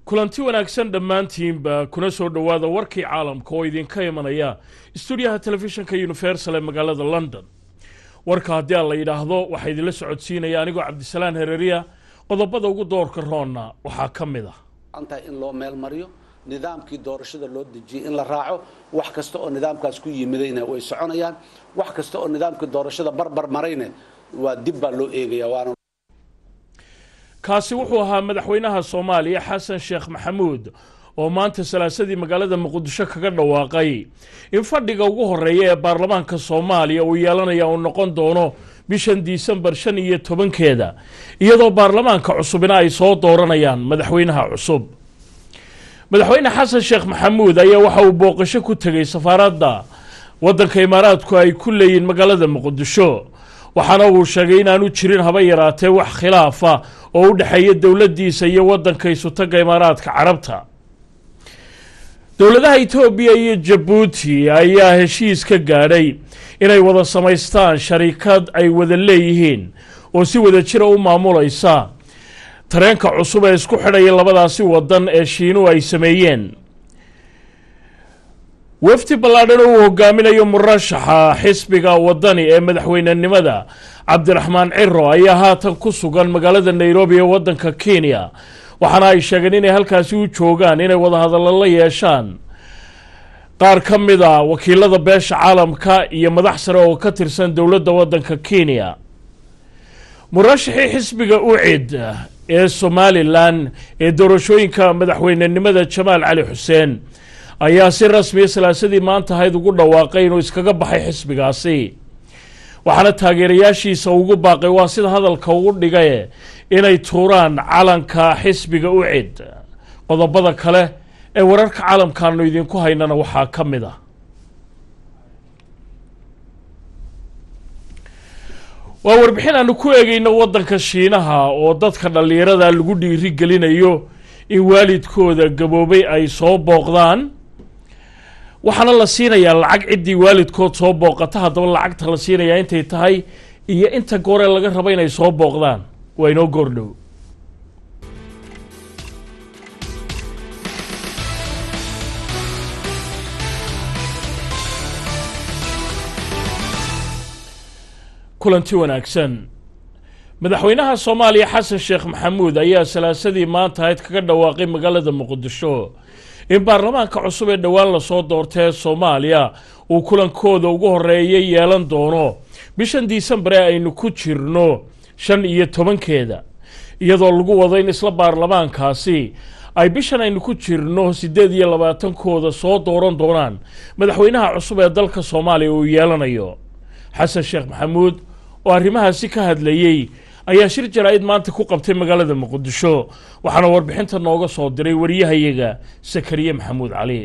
kulanti wanaagsan dhammaantiinba kuna soo dhowaada warkii caalamka oo idinka imanaya stuudiyaha telefishinka universal ee magaalada london warka haddii aan la yidhaahdo waxaa idinla socodsiinaya anigoo cabdisalaan hereriya qodobada ugu doorka roonna waxaa ka mid ah antahay in loo meel mariyo nidaamkii doorashada loo dejiyey in la raaco wax kasta oo nidaamkaas ku yimidayna way soconayaan wax kasta oo nidaamkii doorashada barbar marayna waa dib baa loo eegaya waana kaasi wuxuu ahaa madaxweynaha soomaaliya xasan sheekh maxamuud oo maanta salaasadii magaalada muqdisho kaga dhawaaqay in fadhiga ugu horeeya ee baarlamaanka soomaaliya uu yeelanaya uu noqon doono bishan disembar shan iyo tobankeeda iyadoo baarlamaanka cusubina ay soo dooranayaan madaxweynaha cusub madaxweyne xasan sheekh maxamuud ayaa waxa uu booqasho ku tegay safaaradda waddanka imaaraadku ay ku leeyihin magaalada muqdisho waxaana uu sheegay inaanu jirin haba yaraatee wax khilaafa oo u dhexeeya dowladdiisa iyo waddanka isutaga imaaraadka carabta dowladaha etoobiya iyo jabuuti ayaa heshiis ka gaadhay inay wada samaystaan sharikad ay wada leeyihiin oo si wada jira u maamulaysa tareenka cusub ee isku xidhaya labadaasi waddan ee shiinuhu ay sameeyeen wafdi ballaadhan oo uu hogaaminayo murashaxa xisbiga waddani ee madaxweynenimada cabdiraxmaan ciro ayaa haatan ku sugan magaalada nairobi ee waddanka kenya waxaana ay sheegeen inay halkaasi u joogaan inay wadahadallo la yeeshaan qaar ka mid a wakiilada beesha caalamka iyo madax sare oo ka tirsan dowladda waddanka kenya murashaxii xisbiga ucid ee somalilan ee doorashooyinka madaxweynenimada jamaal cali xuseen ayaa si rasmiya salaasadii maanta ahayd ugu dhawaaqay inuu iskaga baxay xisbigaasi waxaana taageerayaashiisa ugu baaqay waa sida hadalka ugu dhigaye inay tuuraan calanka xisbiga ucid qodobada kale ee wararka caalamkaanu idinku haynana waxaa ka mid ah waa warbixin aanu ku eegayno waddanka shiinaha oo dadka dhallinyarada lagu dhiiri gelinayo in waalidkooda gaboobay ay soo booqdaan waxaana la siinayaa lacag ciddii waalidkood soo booqata haddaba lacagta la siinayaa intay tahay iyo inta gooree laga rabo inay soo booqdaan waa inoo goordhow kulanti wanaagsan madaxweynaha soomaaliya xasan sheekh maxamuud ayaa salaasadii maanta ahayd kaga dhawaaqay magaalada muqdisho in baarlamaanka cusub ee dhowaan lasoo doortay ee soomaaliya uu kulankooda ugu horeeya yeelan doono bishan disembar ee aynu ku jirno shan iyo tobankeeda iyadoo lagu wado in isla baarlamaankaasi ay bishan aynu ku jirno siddeed iyo labaatankooda soo dooran doonaan madaxweynaha cusub ee dalka soomaaliya uu yeelanayo xasan sheekh maxamuud oo arrimahaasi ka hadlayey ayaa shir jaraa'id maanta ku qabtay magaalada muqdisho waxaana warbixinta nooga soo diray wariyahayaga sakariye maxamuud cali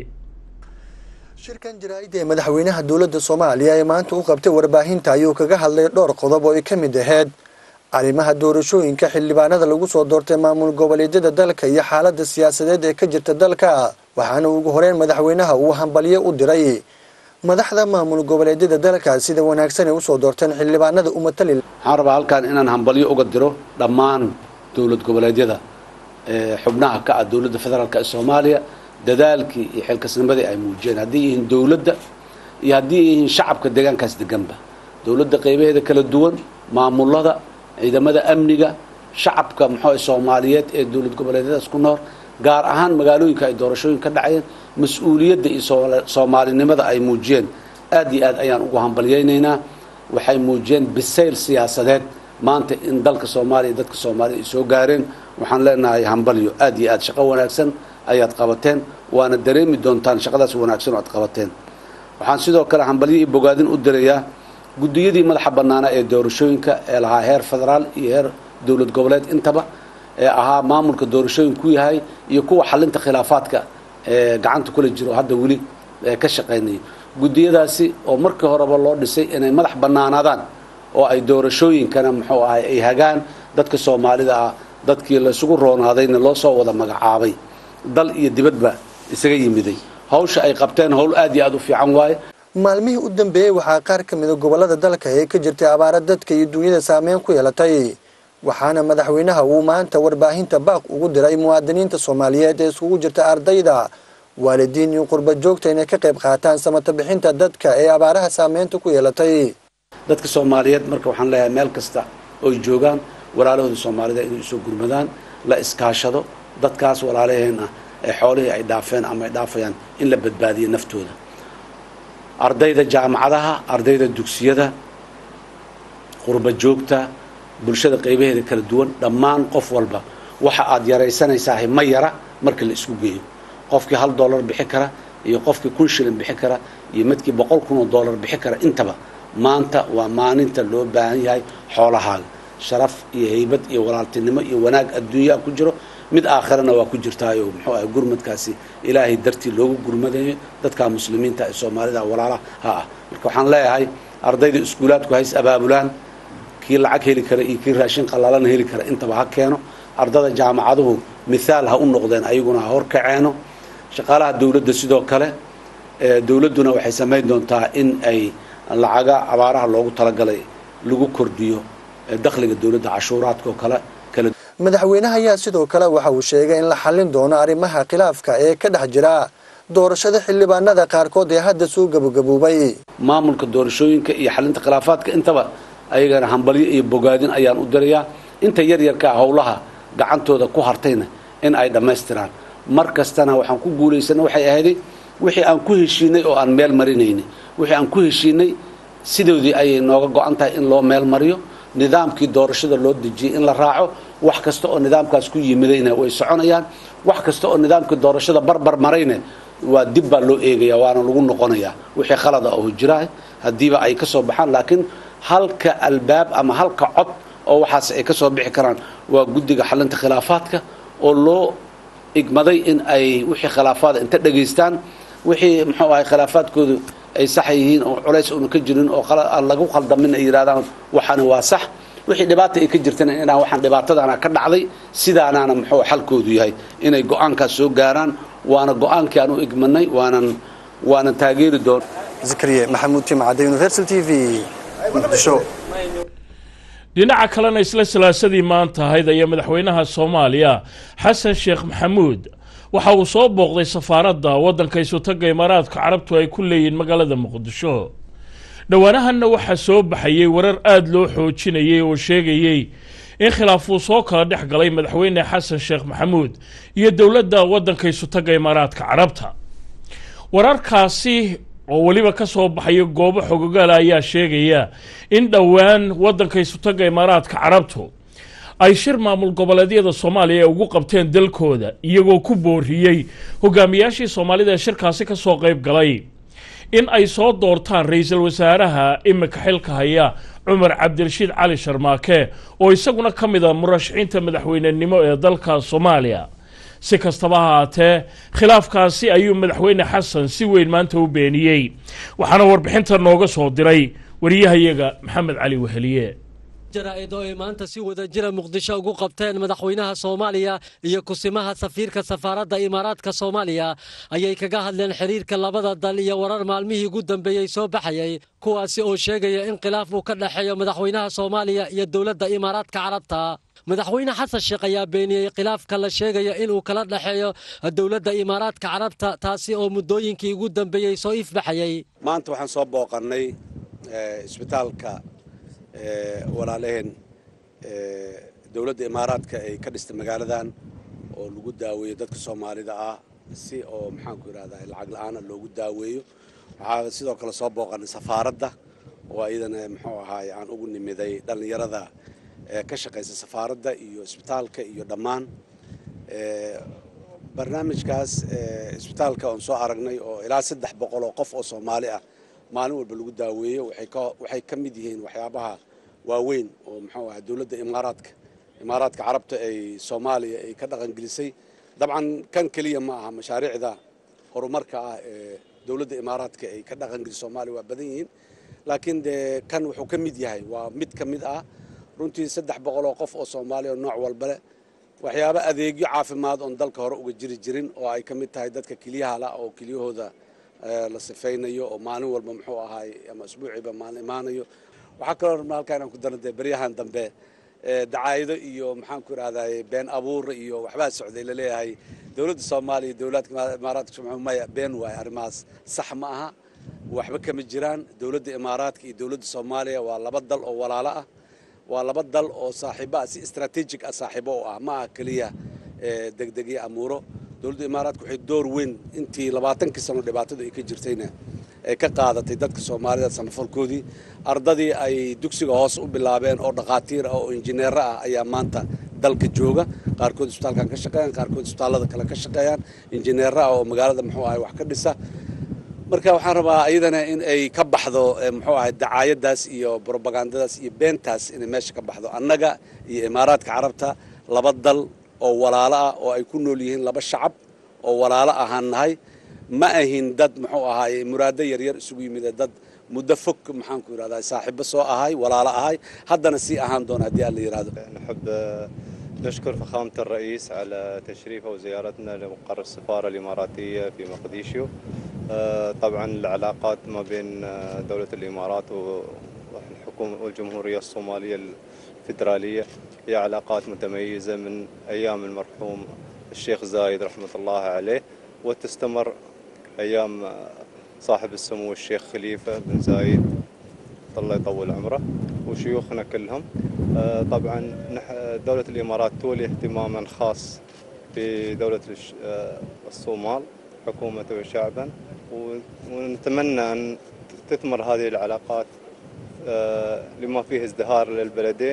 shirkan jaraa'id ee madaxweynaha dowladda soomaaliya ee maanta u qabtay warbaahinta ayuu kaga hadlay dhowr qodob oo ay ka mid ahayd arrimaha doorashooyinka xildhibaanada lagu soo doortay maamul goboleedyada dalka iyo xaaladda siyaasadeed ee ka jirta dalka waxaana ugu horeyn madaxweynaha uu hambalyo u diray madaxda maamul goboleedyada dalka sida wanaagsan ay usoo doorteen xildhibaanada umatali waxaan rabaa halkan inaan hambalyo uga diro dhammaan dowlad goboleedyada xubnaha ka ah dowladda federaalk ee soomaaliya dadaalkii iyo xilkasnimadii ay muujiyeen haddii yihiin dowladda iyo haddii yihiin shacabka deegaankaas deganba dowladda qaybaheeda kala duwan maamulada ciidamada amniga shacabka muxuu soomaaliyeed ee dowlad goboleedyadaas ku nool gaar ahaan magaalooyinka ay doorashooyin ka dhacayeen mas-uuliyadda iyo soomaalinimada ay muujiyeen aad iyo aad ayaan ugu hambalyaynaynaa waxay muujiyeen bisayl siyaasadeed maanta in dalka soomaaliya dadka soomaaliya ay soo gaareen waxaan leenahay hambalyo aad iyo aad shaqo wanaagsan ayaad qabateen waana dareemi doontaan shaqadaas wanaagsan oo aad qabateen waxaan sidoo kale hambalyo iyo bogaadin u dirayaa guddiyadii madaxa bannaanaa ee doorashooyinka ee lahaa heer federaal iyo heer dowlad goboleed intaba ee ahaa maamulka doorashooyin ku yahay iyo kuwa xalinta khilaafaadka ee gacanta kula jiro hadda weli ka shaqaynaya guddiyadaasi oo markii horeba loo dhisay inay madax bannaanaadaan oo ay doorashooyinkana muxuu ahay ay hagaan dadka soomaalida ah dadkii laysugu roonaadayna loo soo wada magacaabay dal iyo dibadba isaga yimiday hawsha ay qabteen howl aad iyo aad u fiican waaye maalmihii u dambeeyey waxaa qaar ka mida gobolada dalka ee ka jirtay abaara dadka iyo duunyada saameyn ku yeelatay waxaana madaxweynaha uu maanta warbaahinta baaq ugu diray muwaadiniinta soomaaliyeed ee iskugu jirta ardayda waalidiin iyo qurba joogta inay ka qayb qaataan samata bixinta dadka ee abaaraha saameynta ku yeelatay dadka soomaaliyeed marka waxaan leeyahay meel kasta oy joogaan walaalahooda soomaalida inay usoo gurmadaan la iskaashado dadkaas walaalaheen ah ee xoolihii ay dhaafeen ama ay dhaafayaan in la badbaadiyo naftooda ardayda jaamacadaha ardayda dugsiyada qurba joogta bulshada qaybaheeda kala duwan dhammaan qof walba waxa aad yaraysanaysaa ma yara marka la isku geeyo qofkii hal dollar bixi kara iyo qofkii kun shilin bixi kara iyo midkii boqol kun oo dollar bixi kara intaba maanta waa maalinta loo baahan yahay xoolahaaga sharaf iyo haybad iyo walaaltinimo iyo wanaag adduunyaa ku jiro mid aakhirana waa ku jirtaayo muxuu ahay gurmadkaasi ilaahay dartii loogu gurmadayo dadka muslimiinta ee soomaalida walaalaha ah marka waxaan leeyahay ardayda iskuulaadku hays abaabulaan kii lacag heli kara iyo kii raashin qalaalana heli kara intaba ha keeno ardada jaamacaduhu mithaal ha u noqdeen ayaguna ha horkaceeno shaqaalaha dowladda sidoo kale dowladduna waxay samayn doontaa in ay lacaga abaaraha loogu talagalay lagu kordhiyo dakhliga dowladda cashuuraadka oo kale kala madaxweynaha ayaa sidoo kale waxa uu sheegay in la xallin doono arrimaha khilaafka ee ka dhex jira doorashada xildhibaanada qaarkood ee hadda soo gabagaboobay maamulka doorashooyinka iyo xalinta khilaafaadka intaba ayagana hambalyo iyo bogaadin ayaan u dirayaa inta yaryarka ah howlaha gacantooda ku hartayna in ay dhammaystiraan mar kastana waxaan ku guulaysana waxay ahayday wixii aan ku heshiinay oo aan meel marinaynay wixii aan ku heshiinay sidoodii ayay nooga go-an tahay in loo meel mariyo nidaamkii doorashada loo dejiyey in la raaco wax kasta oo nidaamkaas ku yimidayna way soconayaan wax kasta oo nidaamkii doorashada barbar marayna waa dib baa loo eegaya waana lagu noqonayaa wixii khalada oo jiraah haddiiba ay ka soo baxaan laakiin halka albaab ama halka cod oo waxaas ay ka soo bixi karaan waa guddiga xalinta khilaafaadka oo loo igmaday in ay wixii khilaafaada inta dhegaystaan wixii muxuu ahay khilaafaadkoodu ay sax yihiin oo culays una ka jirin oo aan lagu khaldamin ay yidhahdaan waxaani waa sax wixii dhibaata ay ka jirtana inaan waxaan dhibaatadaana ka dhacday sidaanaana muxuu xalkoodu yahay inay go-aankaas soo gaaraan waana go-aankii aan u igmanay waanan waanan taageeri doon zakariya maxamuud timcadde universal t v muqdisho dhinaca kalena isla salaasadii maanta ahayd ayaa madaxweynaha soomaaliya xasan sheekh maxamuud waxa uu soo booqday safaaradda waddanka isutagga imaaraadka carabtu ay ku leeyihiin magaalada muqdisho dhowaanahanna waxaa soo baxayey warar aada loo xoojinayay oo sheegayey in khilaaf uu soo kala dhex galay madaxweyne xasan sheekh maxamuud iyo dowladda waddanka isutagga imaaraadka carabta wararkaasi oo weliba ka soo baxaya goobo xogogaala ayaa sheegaya in dhowaan waddanka isutagga imaaraadka carabtu ay shir maamul goboleedyada soomaaliya ugu qabteen dalkooda iyagoo ku booriyey hogaamiyaashii soomaalida ee shirkaasi ka soo qayb galay in ay soo doortaan ra-iisul wasaaraha imika xilka haya cumar cabdirashiid cali sharmaake oo isaguna ka mid a murashaxiinta madaxweynenimo ee dalka soomaaliya si kastaba ha haatee khilaafkaasi ayuu madaxweyne xasan si weyn maanta u beeniyey waxaana warbixinta nooga soo diray wariyahayaga maxamed cali weheliye jaraa'id oo ay maanta si wada jira muqdisho ugu qabteen madaxweynaha soomaaliya iyo kusimaha safiirka safaaradda imaaraadka soomaaliya ayay kaga hadleen xiriirka labada dal iyo warar maalmihii ugu dambeeyey soo baxayay kuwaasi oo sheegaya in khilaaf uu ka dhexeeyo madaxweynaha soomaaliya iyo dowladda imaaraadka carabta madaxweyne xasan sheekh ayaa beeniyey khilaafka la sheegaya inuu kala dhexeeyo dowladda imaaraadka carabta taasi oo muddooyinkii ugu dambeeyey soo ifbaxayay maanta waxaan soo booqannay isbitaalka walaalaheen dowladda imaaraadka ay ka dhistay magaaladan oo lagu daaweeyo dadka soomaalida ah si oo maxaanku yidhahdaa lacag la-aana loogu daaweeyo waxaa sidoo kale soo booqanay safaaradda oo iyadana muxuu ahaay aan ugu nimiday dhallinyarada ka shaqaysa safaaradda iyo isbitaalka iyo dhammaan barnaamijkaas isbitaalka oon soo aragnay oo ilaa saddex boqol oo qof oo soomaali ah maalin walba lagu daaweeyo waxay ka mid yihiin waxyaabaha waaweyn oo muxuu ahaa dowladda imaaraadka imaaraadka carabta ay soomaaliya ay ka dhaqangelisay dabcan kan keliya ma aha mashaariicda horumarka ah ee dowladda imaaraadka ay ka dhaqangelisay soomaaliya waa badan yihiin laakiin dee kan wuxuu ka mid yahay waa mid ka mid ah runtii saddex boqol oo qof oo soomaaliya oo nooc walba leh waxyaaba adeegyo caafimaad oon dalka hore uga jiri jirin oo ay ka mid tahay dadka keliyaha la oo keliyahooda la sifaynayo oo maalin walba muxuu ahaay ama isbuuciiba maalin imaanayo waxaa kaloo rabna halkaa inaan ku darna dee beryahan dambe dacaayado iyo maxaan ku idhahday been abuur iyo waxbaa socday laleeyahay dowladda soomaaliya dowlaadka imaaraadka maya been waaye arrimahaas sax ma aha waxba kama jiraan dowladda imaaraadka iyo dowladda soomaaliya waa laba dal oo walaalo ah waa laba dal oo saaxiibo ah si istraatiijig ah saaxiibo u ah ma aha keliya degdegyo amuuro dowladda imaaraadka waxay door weyn intii labaatankii sano dhibaatadu ay ka jirtayna ay ka qaadatay dadka soomaalida samafalkoodii ardadii ay dugsiga hoos u bilaabeen oo dhakhaatiir ah oo injineero ah ayaa maanta dalka jooga qaarkood isbitaalkan ka shaqeeyaan qaarkood isbitaallada kale ka shaqeeyaan injineero ah oo magaalada muxuu ahay wax ka dhisa marka waxaan rabaa iyadana in ay ka baxdo muxuu ahay dacaayadaas iyo brobagandadaas iyo beentaas inay meesha ka baxdo annaga iyo imaaraadka carabta laba dal oo walaalo ah oo ay ku nool yihiin laba shacab oo walaalo ahaan nahay ma ahin dad muxuu ahaay muraado yaryar isugu yimide dad muddo fog maxaan ku yidhahdaa saaxiibo soo ahay walaalo ahay haddana sii ahaan doona haddii aan la yidhahdo نحب نشكر فخامة الرئيس على تشريفه وزيارتنا لمقر السفارة الإماراتية في مقديشيو طبعا العلاقات ما بين دولة الإمارات والحكومة والجمهورية الصومالية الفيدرالية هي علاقات متميزة من أيام المرحوم الشيخ زايد رحمة الله عليه وتستمر أيام صاحب السمو الشيخ خليفة بن زايد الله يطول عمره وشيوخنا كلهم طبعا دولة الإمارات تولي اهتماما خاص بدولة الصومال حكومة وشعبا ونتمنى أن تثمر هذه العلاقات لما فيه ازدهار للبلدين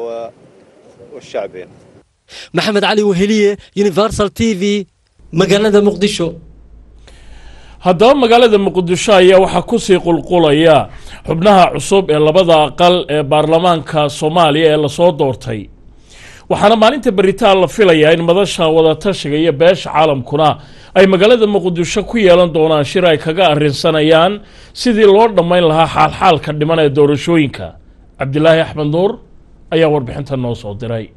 والشعبين maxamed cali weheliye universal t v magaalada muqdisho haddaba magaalada muqdisho ayaa waxaa kusii qulqulaya xubnaha cusub ee labada aqal ee baarlamaanka soomaaliya ee lasoo doortay waxaana maalinta beritaan la filayaa in madasha wadatashiga iyo beesha caalamkuna ay magaalada muqdisho ku yeelan doonaan shir ay kaga arrinsanayaan sidii loo dhammayn lahaa xaalxaalka dhiman ee doorashooyinka cabdilaahi axmed nuur ayaa warbixinta noo soo diray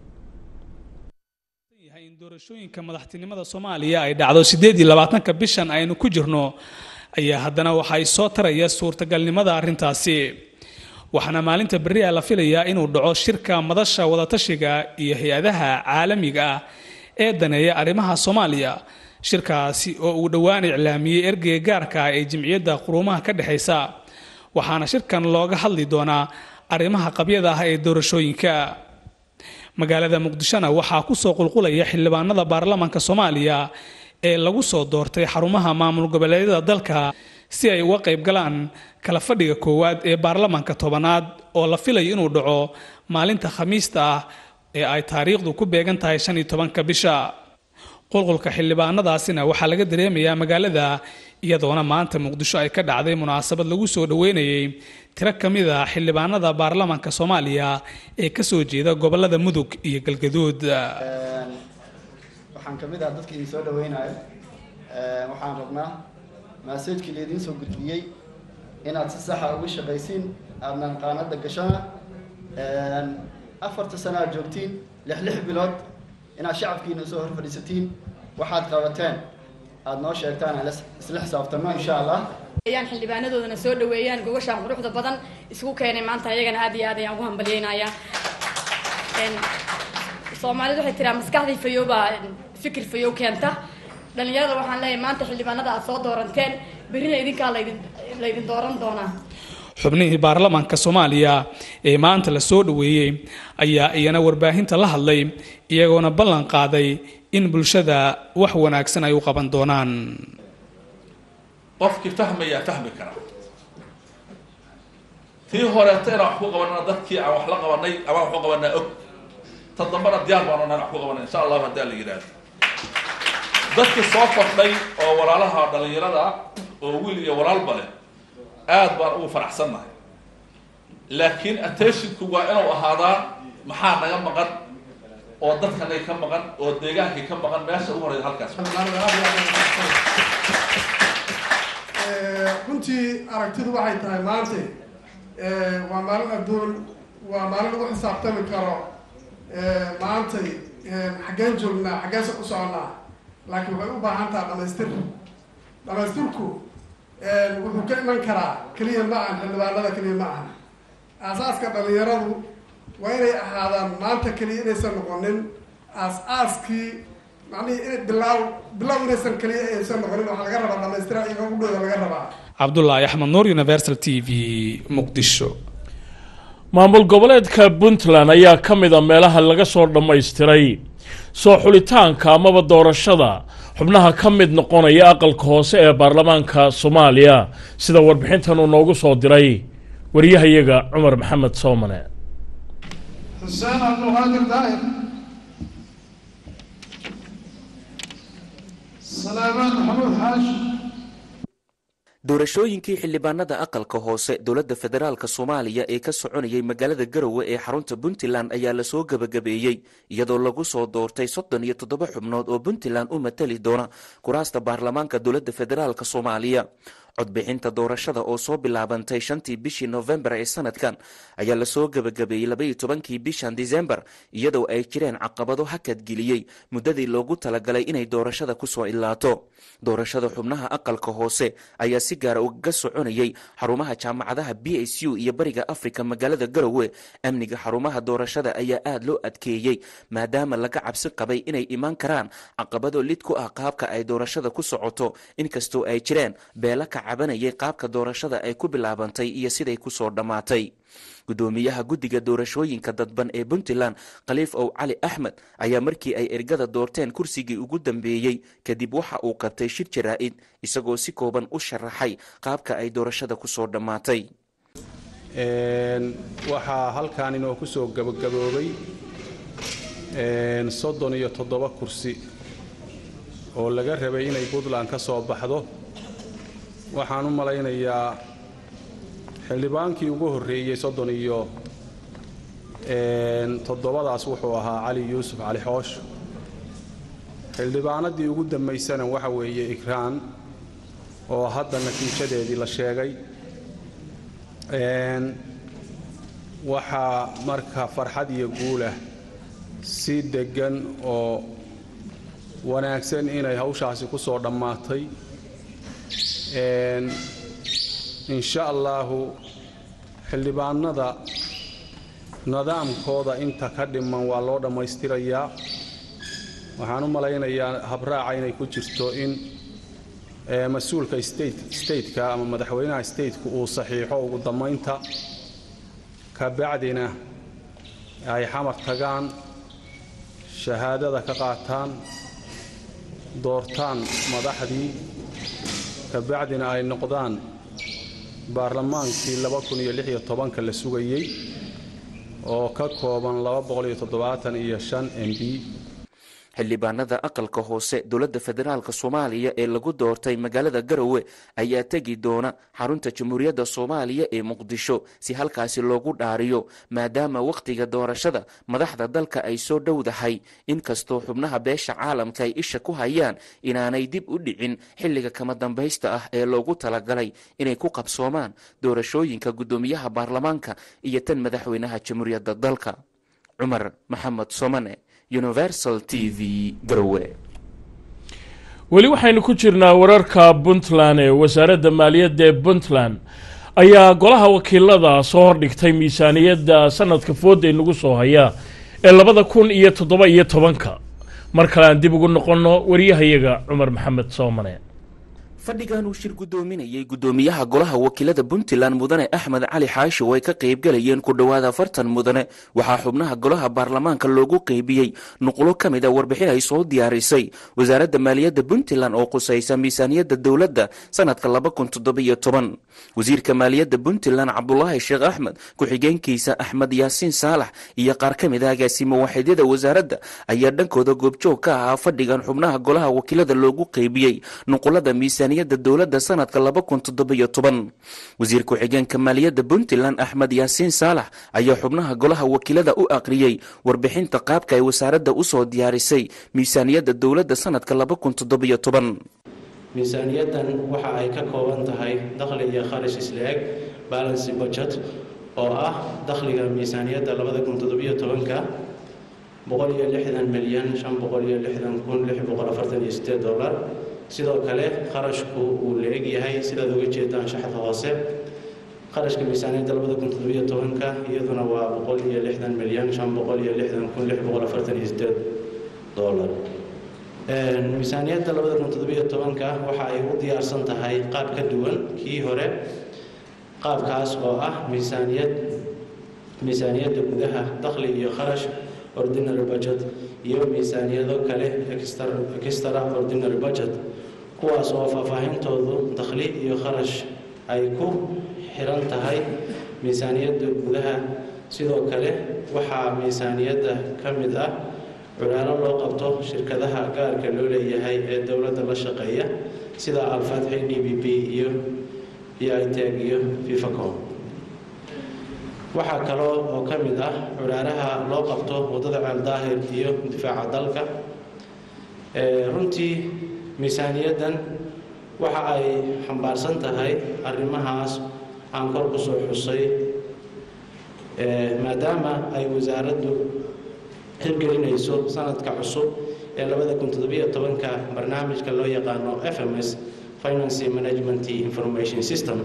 doorashooyinka madaxtinimada soomaaliya ay dhacdo siddeed iyo labaatanka bishan aynu ku jirno ayaa haddana waxay soo taraya suurtagalnimada arrintaasi waxaana maalinta berri ah la filayaa inuu dhaco shirka madasha wadatashiga iyo hay-adaha caalamiga ah ee daneeya arrimaha soomaaliya shirkaasi oo uu dhowaan iclaamiyey ergeyga gaarka ah ee jimciyadda quruumaha ka dhexaysa waxaana shirkan looga hadli doonaa arrimaha qabyada ah ee doorashooyinka magaalada muqdishona waxaa kusoo qulqulaya xildhibaanada baarlamaanka soomaaliya ee lagu soo doortay xarumaha maamul goboleedyada dalka si ay uga qayb galaan kala fadhiga koowaad ee baarlamaanka tobanaad oo la filayo inuu dhaco maalinta khamiista ah ee ay taariikhdu ku beegan tahay shan iyo tobanka bisha qulqulka xildhibaanadaasina waxaa laga dareemayaa magaalada iyadoona maanta muqdisho ay ka dhacday munaasabad lagu soo dhoweynayay tiro ka mid a xildhibaanada baarlamaanka soomaaliya ee kasoo jeeda gobolada mudug iyo galgaduud waxaan ka mid ah dadka idin soo dhaweynayo waxaan rabnaa maasajkii laydin soo gudbiyey inaad si saxa uga shaqaysiin aadnan qaanada gashana afarta sano aad joogtiin lix lix bilood inaad shacabkiina soo hor fadhiisatiin waxaad qabateen aada noo sheegtaan aan isla xisaabtano insha allah ayaan xildhibaanadoodana soo dhaweeyaan gogashaan quruxda badan isku keenay maanta ayagana aad iyo aad ayaan ugu hambalyeynayaa soomaalidu waxay tiraa maskaxdii fayoobaa fikir fayow keenta dhalinyarada waxaan leeyahay maanta xildhibaanada aad soo dooranteen berrina idinkaa laydin laydin dooran doonaa xubnihii baarlamaanka soomaaliya ee maanta la soo dhoweeyey ayaa iyana warbaahinta la hadlay iyagoona ballan qaaday in bulshada wax wanaagsan ay u qaban doonaan qofkii fahmayaa fahmi kara tii horeeto inaan wax ku qabanana dadkii aan wax la qabanay amaan wax ku qabanaa og ta dambana diyaar baan onaan wax ku qabanay insha allahu haddaa la yidhaahdo dadkii soo kordhay oo walaalaha dhalinyarada oo wiil iyo walaalba leh aad baan ugu faraxsannahay laakiin attentionku waa inuu ahaadaa maxaa naga maqan oo dadkanay ka maqan oo deegaankay ka maqan meesha ugu horeysa halkaas runtii aragtidu waxay tahay maanta waa maalin adduun waa maalin lagu xisaabtami karo maantay xaggeen joognaa xaggeesa u soconnaa laakiin waxay u baahan taha dhamaystir dhamaystirku wuxuu ka iman karaa keliya ma ahan xildhibaanada keliya ma ahan aasaaska dhalinyaradu waa inay ahaadaan maanta keliya inaysan noqonin aas-aaskii macnihii in bilaaw bilaaw inaysan keliya aysan noqonin waxaa laga rabaa dhamaystira iyaga udhooda laga rabaa cabdulaahi axmed nuur universal t v muqdisho maamul goboleedka puntland ayaa ka mid a meelaha laga soo dhammaystiray soo xulitaanka amaba doorashada xubnaha ka mid noqonaya aqalka hoose ee baarlamaanka soomaaliya sida warbixintan uu noogu soo diray wariyahayaga cumar maxamed soomane حسين عبد القادر داير سليمان محمود حاج doorashooyinkii xildhibaanada aqalka hoose dowladda federaalk soomaaliya ee ka soconayay magaalada garowe ee xarunta puntland ayaa lasoo gebagabeeyey iyadoo lagu soo doortay soddon iyo toddoba xubnood oo puntland u matali doona kuraasta baarlamaanka dowladda federaalk soomaaliya codbixinta doorashada oo soo bilaabantay shantii bishii nofembar ee sanadkan ayaa lasoo gebagabeeyey labaiyo tobankii bishan disembar iyadoo ay jireen caqabado hakadgeliyey muddadii loogu talagalay inay doorashada kusoo ilaato doorashada xubnaha aqalka hoose ayaa si gaara ugaga soconayay xarumaha jaamacadaha b s u iyo bariga afrika magaalada garowe amniga xarumaha doorashada ayaa aada loo adkeeyey maadaama laga cabsi qabay inay imaan karaan caqabado lid ku ah qaabka ay doorashada ku socoto inkastoo ay jireen beela ka cabanayay qaabka doorashada ay ku bilaabantay iyo siday kusoo dhammaatay gudoomiyaha guddiga doorashooyinka dadban ee puntland khaliif ow cali axmed ayaa markii ay ergada doorteen kursigii ugu dambeeyey kadib waxa uu qabtay shir jaraa-id isagoo si kooban u sharaxay qaabka ay doorashada kusoo dhammaatay waxaa halkan inoo ku soo gabagaboobay soddon iyo toddoba kursi oo laga rabay inay puntland ka soo baxdo waxaan u malaynayaa xildhibaankii ugu horreeyey soddon iyo toddobadaas wuxuu ahaa cali yuusuf cali xoosh xildhibaanadii ugu dambaysana waxa weeye ikraan oo hadda natiijadeedii la sheegay waxaa marka farxad iyo guulah si deggan oo wanaagsan inay hawshaasi ku soo dhammaatay insha allaahu xildhibaanada nidaamkooda inta ka dhiman waa loo dhammaystirayaa waxaan u malaynayaa habraaca inay ku jirto in mas-uulka stateka ama madaxweynaha stateka uu saxiixo ugu dammaynta kabacdina ay xamar tagaan shahaadada ka qaataan doortaan madaxdii kabacdina ay noqdaan baarlamaankii ka la sugayey oo ka kooban iyo m b xildhibaanada aqalka hoose dowladda federaalk soomaaliya ee lagu doortay magaalada garowe ayaa tegi doona xarunta jamhuuriyadda soomaaliya ee muqdisho si halkaasi loogu dhaariyo maadaama wakhtiga doorashada madaxda dalka ay soo dhowdahay inkastoo xubnaha beesha caalamka ay isha ku hayaan inaanay dib u dhicin xilliga kama dambaysta ah ee loogu talagalay inay ku qabsoomaan doorashooyinka guddoomiyaha baarlamaanka iyo tan madaxweynaha jamhuuriyadda dalka cumar maxamed somane universal t v garowe weli waxaynu ku jirnaa wararka puntland ee wasaaradda maaliyadda ee puntland ayaa golaha wakiilada soo hordhigtay miisaaniyadda sanadka fooda inagu soo haya ee labada kun iyo toddoba iyo tobanka mar kale aan dib ugu noqonno wariyahayaga cumar maxamed soomane fadhigan uu shir guddoominayay guddoomiyaha golaha wakiilada puntland mudane axmed cali xaashi oo ay ka qaybgalayeen ku dhowaada afartan mudane waxaa xubnaha golaha baarlamaanka loogu qeybiyey nuqulo ka mid a warbixin ay soo diyaarisay wasaaradda maaliyadda puntland oo qusaysa miisaaniyadda dowladda sanadka wasiirka maaliyadda puntland cabdulaahi sheekh axmed ku-xigeenkiisa axmed yaasiin saalax iyo qaar ka mid a agaasimo waaxidyada wasaaradda ayaa dhankooda goobjoog ka ahaa fadhigan xubnaha golaha wakiilada loogu qeybiyey nuqulada miisaaniyadda dowladda sanadka wasiir ku-xigeenka maaliyadda puntland axmed yaasiin saalax ayaa xubnaha golaha wakiilada u aqriyey warbixinta qaabka ay wasaaradda usoo diyaarisay miisaaniyadda dowladda sanadka miisaaniyaddan waxa ay ka kooban tahay dakhli iyo kharash isla-eg balancy budget oo ah dakhliga miisaaniyadda ka milyan dolar sidoo kale kharashku uu la-eg yahay sidaad uga jeedaan shaxda hoose qarashka miisaaniyadda labada kun toddobiyo tobanka iyaduna waa boqol iyo lixdan milyan shan boqol iyo lixdan kun lix boqol afartan iyo sideed dollar miisaaniyadda labada kun toddobiyo tobanka waxa ay u diyaarsan tahay qaab ka duwan kii hore qaabkaas oo ah miisaaniyad miisaaniyadda gudaha dakhli iyo kharash ordinary budget iyo miisaaniyado kale extra ordinary budget kuwaas oo faahfaahintoodu dakhli iyo kharash ay ku xiran tahay miisaaniyadda gudaha sidoo kale waxaa miisaaniyadda ka mid ah culaalo loo qabto shirkadaha gaarka loo leeyahay ee dowladda la shaqeeya sida alfatxi d b b iyo iteg iyo fifacom waxaa kaloo oo ka mid ah culaalaha loo qabto waddada ceeldaahir iyo difaaca dalka runtii miisaaniyaddan waxa ay xambaarsan tahay arrimahaas aan kor ku soo xusay maadaama ay wasaaraddu hirgelinayso sanadka cusub ee labada kun toddobiyo tobanka barnaamijka loo yaqaano f m s finance management information system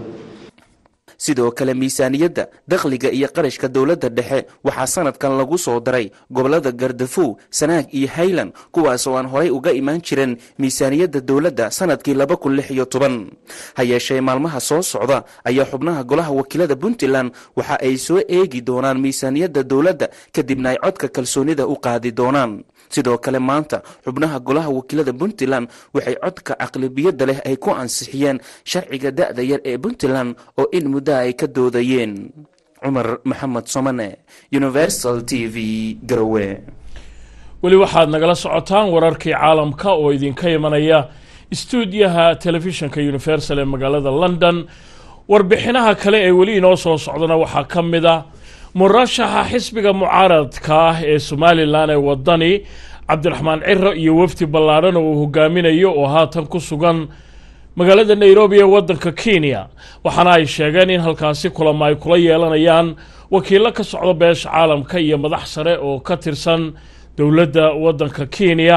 sidoo kale miisaaniyadda dakhliga iyo qarashka dowladda dhexe waxaa sanadkan lagu soo daray gobollada gardafow sanaag iyo haylan kuwaas oo aan horay uga imaan jirin miisaaniyadda dowladda sanadkii laba kun lix iyo toban ha yeeshee maalmaha soo socda ayaa xubnaha golaha wakiilada puntland waxa ay soo eegi doonaan miisaaniyadda dowladda kadibna ay codka kalsoonida u qaadi doonaan sidoo kale maanta xubnaha golaha wakiilada puntland waxay codka caqlibiyadda leh ay ku ansixiyeen sharciga da'da yar ee puntland oo in muddaha ay ka doodayeen cumar maxamed somane universal t v garowe weli waxaad nagala socotaan wararkii caalamka oo idinka imanaya istuudiyaha telefishinka universal ee magaalada london warbixinaha kale ee weli inoo soo socdana waxaa ka mid a murashaxa xisbiga mucaaradka ah ee somalilan ee wadani cabdiraxmaan ciro iyo wafdi ballaadhan oo uu hogaaminayo oo haatan ku sugan magaalada nairobi ee waddanka kenya waxaana ay sheegeen in halkaasi kulamo ay kula yeelanayaan wakiillo ka socda beesha caalamka iyo madax sare oo ka tirsan dowladda waddanka kenya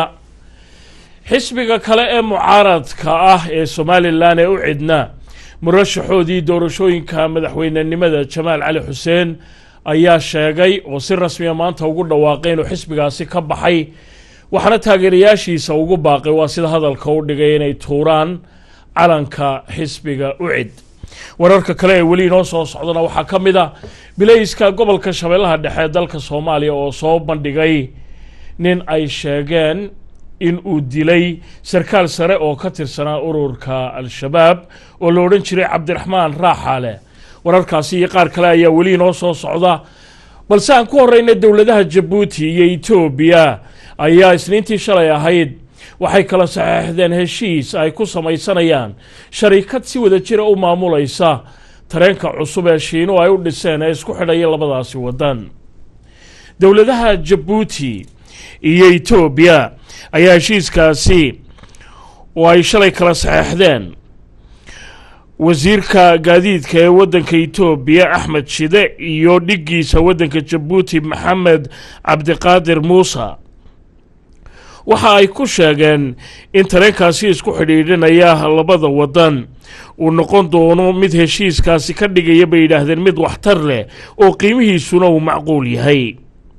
xisbiga kale ee mucaaradka ah ee somalilan ee u cidna murashaxoodii doorashooyinka madaxweynenimada jamaal cali xuseen ayaa sheegay oo si rasmiya maanta ugu dhawaaqay inuu xisbigaasi ka baxay waxaana taageerayaashiisa ugu baaqay waa sida hadalka u dhigay inay tuuraan calanka xisbiga ucid wararka kale ee weli inoo soo socdana waxaa ka mid a bilayska gobolka shabeellaha dhexe ee dalka soomaaliya oo soo bandhigay nin ay sheegeen in uu dilay sarkaal sare oo ka tirsanaa ururka al-shabaab oo la odhan jiray cabdiraxmaan raaxaale wararkaasi iyo qaar kale ayaa weli inoo soo socda balse aan ku horeyna dowladaha jabuuti iyo etoobiya ayaa isniintii shalay ahayd waxay kala saxeexdeen heshiis ay ku samaysanayaan sharikad si wada jira u maamulaysa tareenka cusub ee shiinu ay u dhiseen ee isku xidhaya labadaasi waddan dowladaha jabuuti iyo etoobiya ayaa heshiiskaasi oo ay shalay kala saxeexdeen wasiirka gaadiidka ee waddanka etoobiya axmed shide iyo dhiggiisa waddanka jabuuti maxamed cabdiqaadir muuse waxa ay ku sheegeen in tareenkaasi isku xidhiidhinaya labada waddan uu noqon doono mid heshiiskaasi ka dhigaya bay yidhaahdeen mid waxtar leh oo qiimihiisuna uu macquul yahay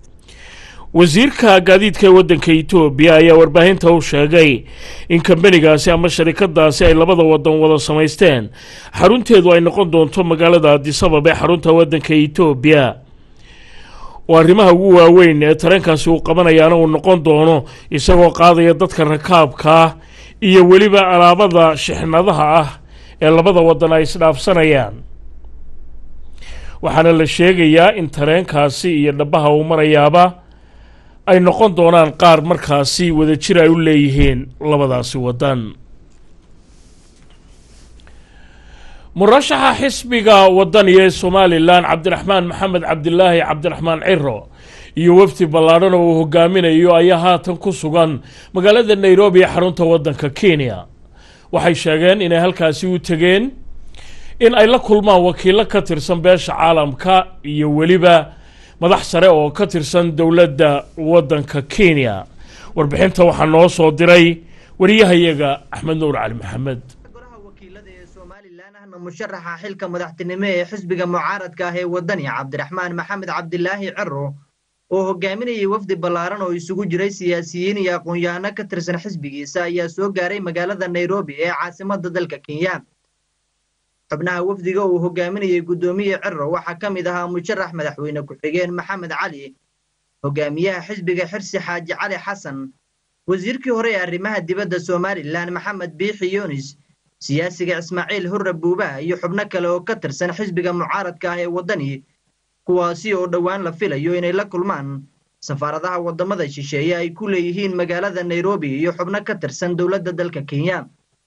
wasiirka gaadiidka ee waddanka etoobiya ayaa warbaahinta u sheegay in kambanigaasi ama sharikadaasi ay labada waddan wada samaysteen xarunteedu ay noqon doonto magaalada adisabab ee xarunta waddanka etoobiya oo arrimaha ugu waaweyn ee tareenkaasi uu qabanayaana uu noqon doono isagoo qaadaya dadka rakaabka ah iyo weliba alaabada shixnadaha ah ee labada waddan ay isdhaafsanayaan waxaana la sheegayaa in tareenkaasi iyo dhabaha uu marayaaba ay noqon doonaan qaar markaasi wadajir ay u leeyihiin labadaasi waddan murashaxa xisbiga wadaniga ee somalilan cabdiraxmaan maxamed cabdilaahi cabdiraxmaan ciro iyo wafdi ballaadhan oo uu hogaaminayo ayaa haatan ku sugan magaalada nairobi ee xarunta waddanka kenya waxay sheegeen inay halkaasi u tegeen in ay la kulmaan wakiilo ka tirsan beesha caalamka iyo weliba madax sare oo ka tirsan dowladda waddanka kenya warbixinta waxaa noo soo diray wariyahayaga axmed nuur cali maxamed somalilan ahna musharaxa xilka madaxtinimo ee xisbiga mucaaradka ah ee waddani cabdiraxmaan maxamed cabdilaahi cero oo hogaaminayay wafdi ballaaran oo isugu jiray siyaasiyiin iyo aqoon-yahano ka tirsan xisbigiisa ayaa soo gaaray magaalada nairobi ee caasimadda dalka kenya xubnaha wafdiga uu hogaaminayay guddoomiye cero waxaa ka mid ahaa musharax madaxweyne ku-xigeen maxamed cali hogaamiyaha xisbiga xirsi xaaji cali xasan wasiirkii hore ee arrimaha dibadda somalilan maxamed biixi yunis siyaasiga ismaaciil hurre buuba iyo xubno kale oo ka tirsan xisbiga mucaaradka ah ee waddani kuwaasi oo dhowaan la filayo inay la kulmaan safaaradaha waddamada shisheeye ay ku leeyihiin magaalada nairobi iyo xubno ka tirsan dowladda dalka kenya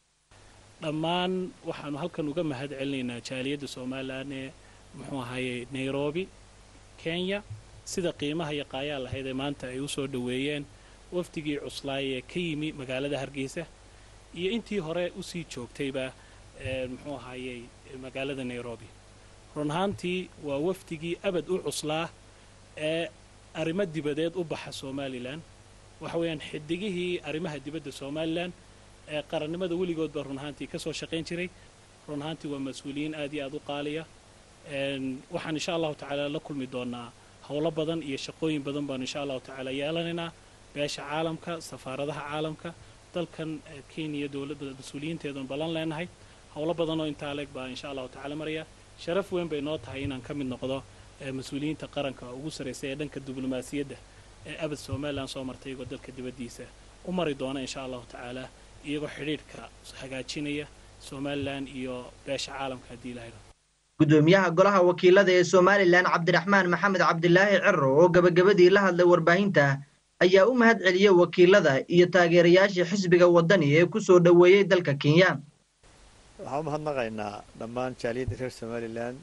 dhammaan waxaanu halkan uga mahad celinaynaa jaaliyadda somalilan ee muxuu ahaye nairobi kenya sida qiimaha iyo qaayaa lahayd ee maanta ay u soo dhoweeyeen wafdigii cuslaay ee ka yimi magaalada hargeysa iyo intii hore usii joogtayba muxuu ahaayey magaalada nairobi run ahaantii waa wafdigii abad u cuslaa ee arrimo dibadeed u baxa somalilan waxa weeyaan xidigihii arrimaha dibadda somalilan ee qarannimada weligoodba run ahaantii ka soo shaqayn jiray run ahaantii waa mas-uuliyiin aad iyo aad u qaaliya waxaan insha allahu tacaala la kulmi doonaa howlo badan iyo shaqooyin badan baanu insha allahu tacaala yeelanaynaa beesha caalamka safaaradaha caalamka dalkan kenya dowladda mas-uuliyiinteedun ballan leenahay howlo badan oo intaa leeg baa insha allahu tacaala maraya sharaf weyn bay noo tahay inaan ka mid noqdo mas-uuliyiinta qaranka ugu sarraysa ee dhanka diblomaasiyadda ee abad somalilan soo martay iyagoo dalka dibaddiisa u mari doona insha allahu tacaala iyagoo xidhiidhka hagaajinaya somalilan iyo beesha caalamka haddii ilahay guddoomiyaha golaha wakiilada ee somalilan cabdiraxmaan maxamed cabdilaahi cero oo gabagabadii la hadlay warbaahinta ayaa u mahad celiyey wakiilada iyo taageerayaashii xisbiga waddani ee ku soo dhoweeyey dalka kenya waxaan u mahadnaqaynaa dhammaan jaaliyadda reer somalilan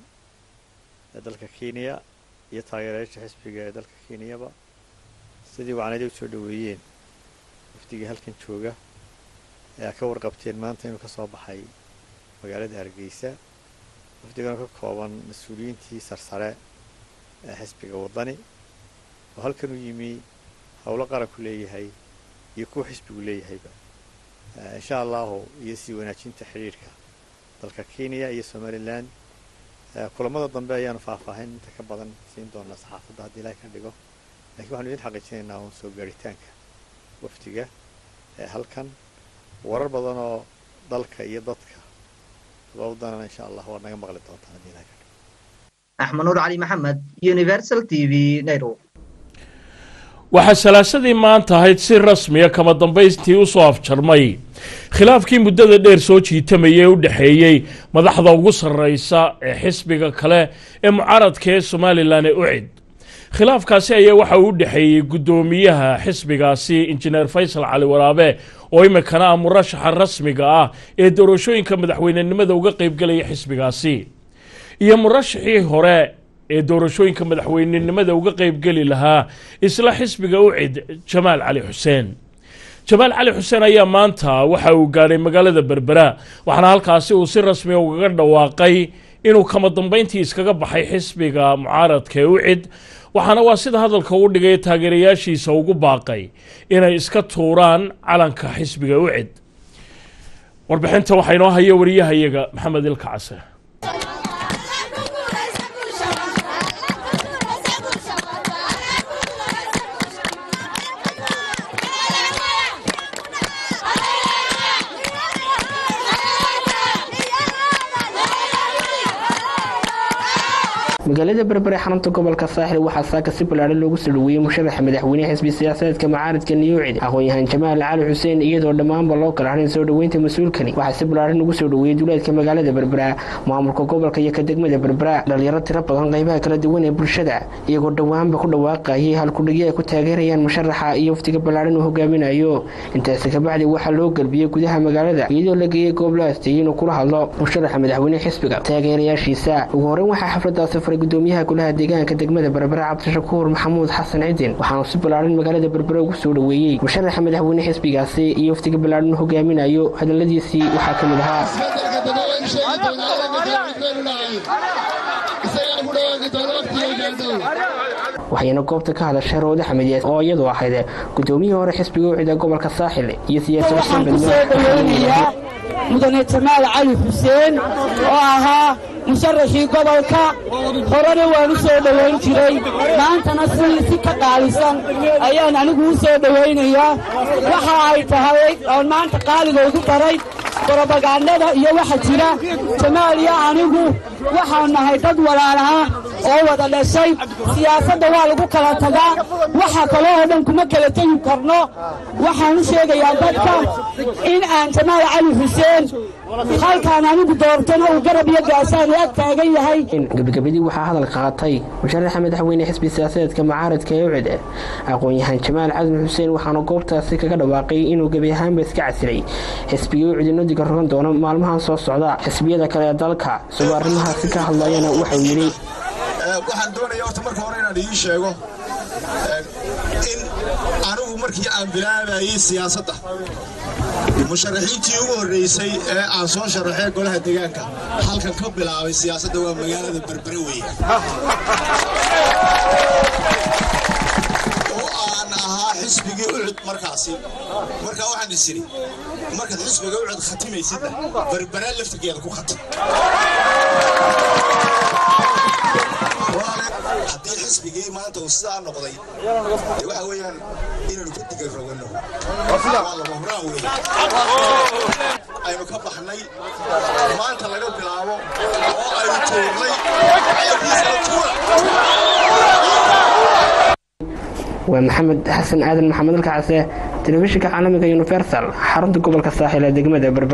ee dalka kenya iyo taageerayaasha xisbiga ee dalka kenyaba sidii wacnadii u soo dhoweeyeen wafdigii halkan jooga ayaa ka warqabteen maanta inuu ka soo baxay magaalada hargeysa wafdigana ka kooban mas-uuliyiintii sarsare ee xisbiga waddani oo halkan u yimi howlo qaranku leeyahay iyo kuwa xisbigu leeyahayba insha allahu iyo sii wanaajinta xidhiidhka dalka kenya iyo somalilan kulamada dambe ayaanu faahfaahin inta ka badan siin doonaa saxaafadda haddii ilahay ka dhigo lakiin waxanu idin xaqiijinaynaa uun soo gaaritaanka wafdiga ee halkan warar badan oo dalka iyo dadka wawdanana insha allah waa naga maqli doontaan haddii ilahay ka dhigo axmed nuur cali maxamed universal t v nairobi waxaa salaasadii maanta ahayd si rasmiya kama dambaystii u soo afjarmay khilaafkii muddada dheer soo jiitamayay ee u dhexeeyey madaxda ugu sarraysa ee xisbiga kale ee mucaaradka ee somalilan ee ucid khilaafkaasi ayaa waxa uu u dhexeeyey guddoomiyaha xisbigaasi injineer faysal cali waraabe oo iminkana ah murashaxa rasmiga ah ee doorashooyinka madaxweynenimada uga qaybgelaya xisbigaasi iyo murashaxii hore ee doorashooyinka madaxweynenimada uga qaybgeli lahaa isla xisbiga ucid jamaal cali xuseen jamaal cali xuseen ayaa maanta waxa uu gaadhay magaalada berbera waxaana halkaasi uu si rasmiya ugaga dhawaaqay inuu kama dambayntii iskaga baxay xisbiga mucaaradka ee ucid waxaana waa sida hadalka u dhigay taageerayaashiisa ugu baaqay inay iska tuuraan calanka xisbiga ucid warbixinta waxaa inoo haya wariyahayaga maxamed ilka case magaalada berbere xarunta gobolka saaxil waxaa saaka si ballaaran loogu soo dhoweeyey musharaxa madaxweyneha xisbi siyaasadeedka mucaaradka niyuucid aqoon-yahaan jamaal cali xuseen iyadoo dhammaanba loo kala harin soo dhoweynta mas-uulkani waxaa si ballaaran ugu soo dhoweeyey duleedka magaalada berbera maamulka gobolka iyo ka degmada berbera dhalinyaro tiro badan qaybaha kala duwan ee bulshada iyagoo dhowaanba ku dhawaaqayay halkudhigyo ay ku taageerayaan musharaxa iyo waftiga ballaaran uu hogaaminayo intaasi kabacdi waxaa loo galbiyey gudaha magaalada iyadoo la geeyey goob la asteeyey inuu kula hadlo musharaxa madaxweyneha xisbiga taageerayaashiisa ugu horreyn waxaa xafladaasi faray gudoomiyaha golaha deegaanka degmada berbera cabdishakuur maxamuud xasan cidin waxaanu si ballaaran magaalada berbera ugu soo dhoweeyey musharaxa madaxweyne xisbigaasi iyo waftiga ballaaran uu hogaaminayo hadaladiisii waxaa ka mid ahaa waxayna goobta ka hadashay roode xamideed oo iyadu ahayd gudoomiyihii hore xisbiga ucida gobolka saaxil iyo siyaasi xuseen badme mudane jamaal cali xuseen oo ahaa musharaxii gobolka horena waan u soo dhowayn jiray maantana si si ka qaalisan ayaan anigu u soo dhowaynayaa waxa ay tahay oon maanta qaaliga ugu daray brobagandada iyo waxa jira jamaal iyo anigu waxaan nahay dad walaalaha oo wada dhashay siyaasadda waa lagu kala tagaa waxa kale oo dhan kuma kala tegi karno waxaan u sheegayaa dadka in aan jamaal cali xuseen halkaan anigu doortana uu garab iyo gaasaan ag taagan yahay gabagabadii waxaa hadalka qaatay musharaxa madaxweyne xisbi siyaasadeedka mucaaradka ee ucid aqoon-yahaan jamaal cadan xuseen waxaana goobtaasi kaga dhawaaqay inuu gebi ahaanba iska casilay xisbiga ucid inodiga rogan doono maalmahan soo socda xisbiyada kale ee dalka isagoo arrimahaasi ka hadlayana waxau yidhi waxaan doonaya horta marka hore inaan idiin sheego in anigu markii aan bilaabayey siyaasadda musharaxiintii ugu horreysay ee aan soo sharaxee golaha deegaanka halkan ka bilaabay siyaasadda waa magaalada berbere weeye oo aan ahaa xisbigii ucud markaasi markaa waxaan is idhi markaad xisbiga ucud khatimaysidna berbere laftigeeda ku khatim haddii xisbigii maanta uu sidaa noqday dee waxa weeyaan inaynu ka diga roganno waa lama huraan weeye aynu ka baxnay maanta laga bilaabo oo aynu tuurnay waa maxamed xasan aadan maxamed alkacase telefishinka caalamiga universal xarunta gobolka saaxil ee degmada berber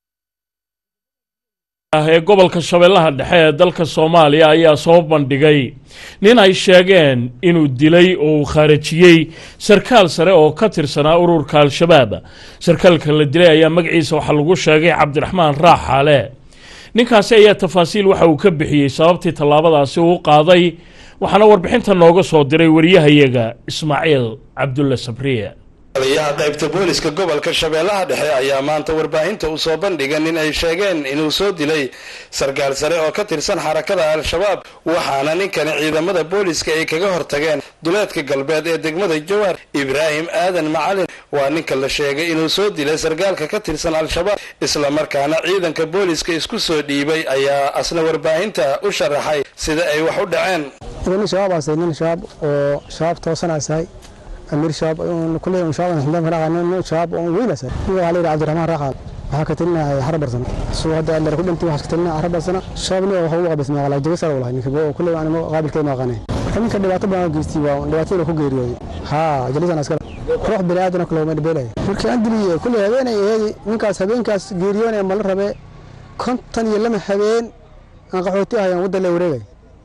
ee gobolka shabeellaha dhexe ee dalka soomaaliya ayaa soo bandhigay nin ay sheegeen inuu dilay oo uu khaarajiyey sarkaal sare oo ka tirsanaa ururka al-shabaab sarkaalka la dilay ayaa magaciisa waxaa lagu sheegay cabdiraxmaan raaxaale ninkaasi ayaa tafaasiil waxa uu ka bixiyey sababtii tallaabadaasi uu qaaday waxaana warbixinta nooga soo diray wariyahayaga ismaaciil cabdulle sabriye taliyaha qaybta booliska gobolka shabeellaha dhexe ayaa maanta warbaahinta u soo bandhigan in ay sheegeen inuu soo dilay sarkaal sare oo ka tirsan xarakada al-shabaab waxaana ninkani ciidamada booliska ay kaga hortageen duleedka galbeed ee degmada jawaar ibraahim aadan macalin waa ninka la sheegay inuu soo dilay sarkaalka ka tirsan al-shabaab islamarkaana ciidanka booliska isku soo dhiibay ayaa asna warbaahinta u sharaxay sida ay wax u dhaceen أمير شاب كل شاب نحن فرق عن شاب وين أسر هو علي عبد الرحمن رقم waxaa ka talina harab barsana soo hadda alla ku dhintay waxaa ka talina harab barsana shaabni oo waxa uu qabis ma qalay jawisar walahi ninka boo kulli aan ma qaabilkay ma qanay marka ninka dhibaato badan geystay waa dhibaato ku geeriyooday ha jalisan askar ruux bini aadan kale ma dheelay marka aan diliyay kulli habeenay eedi ninkaas habeenkaas geeriyoonay ma la rabe kontan iyo lama habeen aan qaxooti ahayaan wadda la wareegay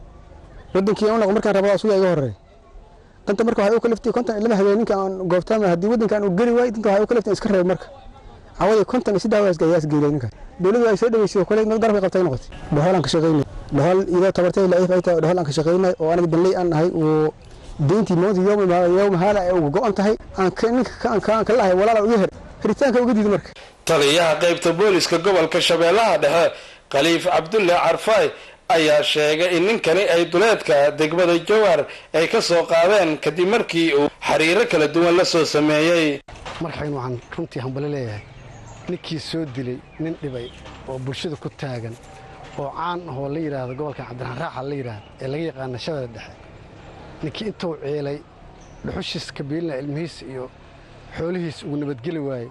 wadankii aan noqon markaan rabaa suuqa iga horeey danta marka waxay u kaliftay kontan lama habeen ninka aan goobtaama haddii waddankan uu geli waay danta waxay u kaliftay iska reeb marka awadi kontan iyo saddex waas gayaas geelay ninka dowladdu ay soo dhaweysay kale mid garabka qabtay noqotay dhahool aan ka shaqaynay dhahool iyadoo tabartay la ay tahay dhahool aan ka shaqaynay oo aniga danley aan nahay oo deyntii moodi yoom yoom haala ay uga go'an tahay aan ninka aan ka ka lahay walaal uga her hiritaanka uga diiday marka taliyaha qaybta booliska gobolka shabeellaha dhexe khaliif cabdulle carfaay ayaa sheegay in ninkani ay duleedka degmada jawaar ay ka soo qaadeen kadib markii uu xiriiro kala duwan la soo sameeyey marxayn waxaan runtii hambalo leeyahay ninkii soo dilay nin dhibay oo bulshada ku taagan oo caan ahoo la yidhaahdo gobolkan cabdiraxmaan raaxa la yidhaahdo ee laga yaqaana shabeelle dhexe ninkii intuu ceelay dhuxushiis kabiilna ilmihiis iyo xoolihiis uu nabadgeli waayey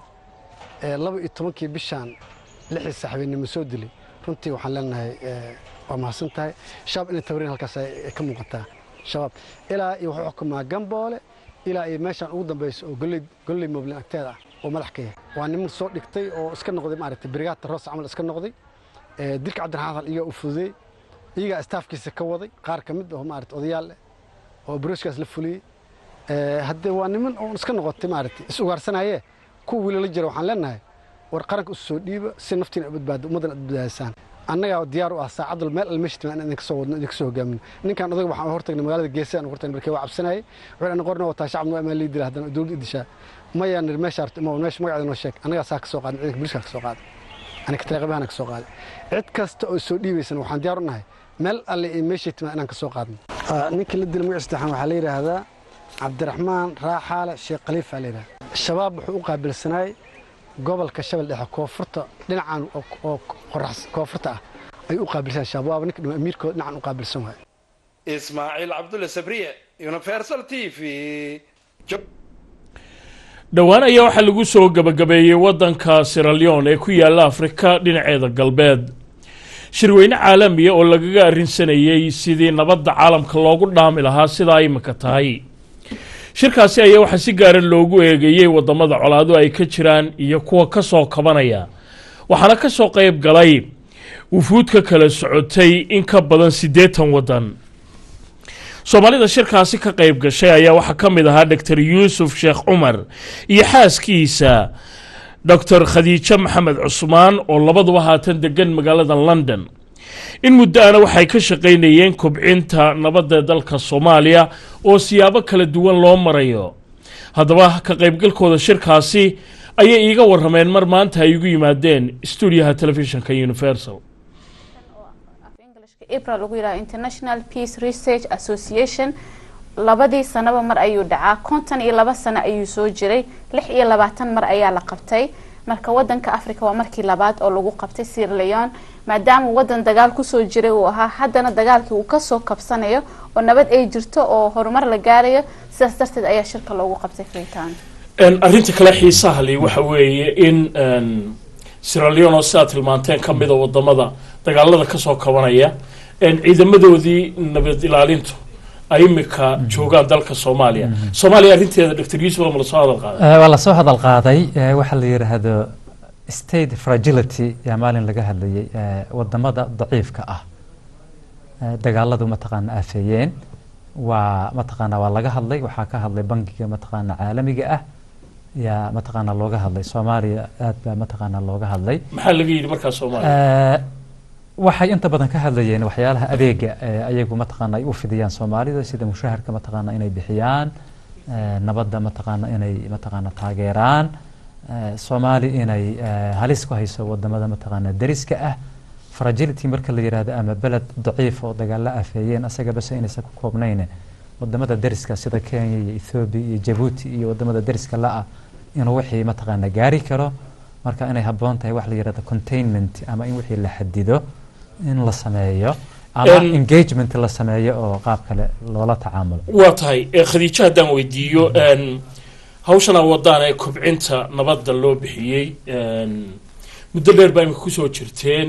ee laba iyo tobankii bishaan lixii saxbeennimo soo dilay runtii waxaan leenahay waa mahadsan tahay shabaab inay tabriin halkaas ay ka muuqataa shabaab ilaa iyo wuxuu xukumaa gamboole ilaa iyo meeshaan ugu dambayso oo golley golley moblin agteeda ah oo madax ka yahay waa niman soo dhigtay oo iska noqday maaragtay brigaadta roos camal iska noqday dilka cabdiraxmaan hadal iyagaa u fududey iyagaa istaafkiisa ka waday qaar ka mid oo maaragtay odayaal eh oo barooskaas la fuliyey haddee waa niman oo iska noqotay maaragtay is ugaarsanayee kuwa wiila la jira waxaan leenahay war qaranka isu soo dhiiba si naftiina u badbaado ummaddana ad badbaadisaan annagaa diyaar u ah saacadul meel almeshtima inaan idinka soo wadno idinka soo hogaamino ninkan odaga waxaan hortagnay magaalada geesa aan hortagnay markii waa cabsanayay wuxuu ana qorna wataa shacabna waa lii dila haddana dowladda idishaa mayaa nir meesha arti ima meesha magaceeda noo sheeg annagaa saa ka soo qaaday ciidanka booliska ka soo qaaday aniga taleeqabahana ka soo qaaday cid kasta oo soo dhiibaysana waxaan diyaar u nahay meel alle iyo meeshay timaa inaan ka soo qaadno ninka la dila magaciisa saddexaan waxaa la yidhaahdaa cabdiraxmaan raaxaale sheekh khaliifa la yidhahda shabaab wuxuu u qaabilsanaay gobolka shabel dhexe koonfurta dhinacan oo qorax koonfurta ah ay u qaabilsan shabaab waaba ninka dhima amiirkooda dhinacan u qaabilsan waay ismaaciil cabdulle sabriye universal t v dhowaan ayaa waxaa lagu soo gabagabeeyey waddanka siraleon ee ku yaalla afrika dhinaceeda galbeed shirweyne caalamiya oo lagaga arrinsanayey sidii nabadda caalamka loogu dhaami lahaa sidaa imika tahay shirkaasi ayaa waxaa si gaara loogu eegeeyey waddamada colaado ay ka jiraan iyo kuwa ka soo kabanaya waxaana ka soo qayb galay wufuud ka kala socotay in ka badan siddeetan waddan soomaalida shirkaasi ka qayb gashay ayaa waxaa ka mid ahaa doctor yuusuf sheekh cumar iyo xaaskiisa doctor khadiijo maxamed cusmaan oo labaduba haatan degan magaalada london in muddo ana waxay ka shaqaynayeen kobcinta nabadda dalka soomaaliya oo siyaabo kala duwan loo marayo haddaba ka qaybgalkooda shirkaasi ayay iiga warameen mar maanta ay igu yimaadeen stuudiyaha telefishinka universal april lagu yidhaha international peace research association labadii sanaba mar ayuu dhacaa konton iyo laba sano ayuu soo jiray lix iyo labaatan mar ayaa la qabtay marka wadanka africa waa markii labaad oo lagu qabtay sierra leon maadaama wadan dagaal kusoo jiray uu ahaa haddana dagaalkii uu kasoo kabsanayo oo nabad ay jirto oo horumar la gaarayo sidaas darteed ayaa shirka loogu qabtay freetown arrinta kale xiisaha li waxa weeye in sierra leon oo sidaad tilmaanteen ka mida wadamada dagaalada kasoo kabanaya ciidamadoodii nabad ilaalintu ay imika joogaan dalka soomaaliya soomaaliya arrinteeda doctor yuusuf ma lasoo hadal qaaday waa lasoo hadal qaaday waxaa la yidhaahdo state fragility yaa maalin laga hadlayay wadamada daciifka ah dagaaladu mataqaana aafeeyeen waa mataqaana waa laga hadlay waxaa ka hadlay bangiga mataqaana caalamiga ah yaa mataqaana looga hadlay soomaaliya aad baa mataqaana looga hadlay maxaa laga yidhi markaa soomaaliya waxay inta badan ka hadlayeen waxyaalaha adeega ayagu mataqaana ay u fidiyaan soomaalida sida mushaharka mataqaana inay bixiyaan nabadda mataqaana inay mataqaana taageeraan soomaali inay halis ku hayso wadamada mataqaana deriska ah fragility marka la yidhaahdo ama beled daciif oo dagaalla afeeyeen asaga base inaysan ku koobnayn wadamada deriska sida kenya iyo ethoobiya iyo jabuuti iyo wadamada deriska la-ah inuu wixii mataqaana gaari karo marka inay habboon tahay wax la yidhahdo containment ama in wixii la xadido in la sameeyo ama engagement la sameeyo oo qaab kale loola tacaamulo waa tahay khadiijo haddaan weydiiyo hawshan aa wadaan ee kobcinta nabadda loo bixiyey muddo dheer baa imika kusoo jirteen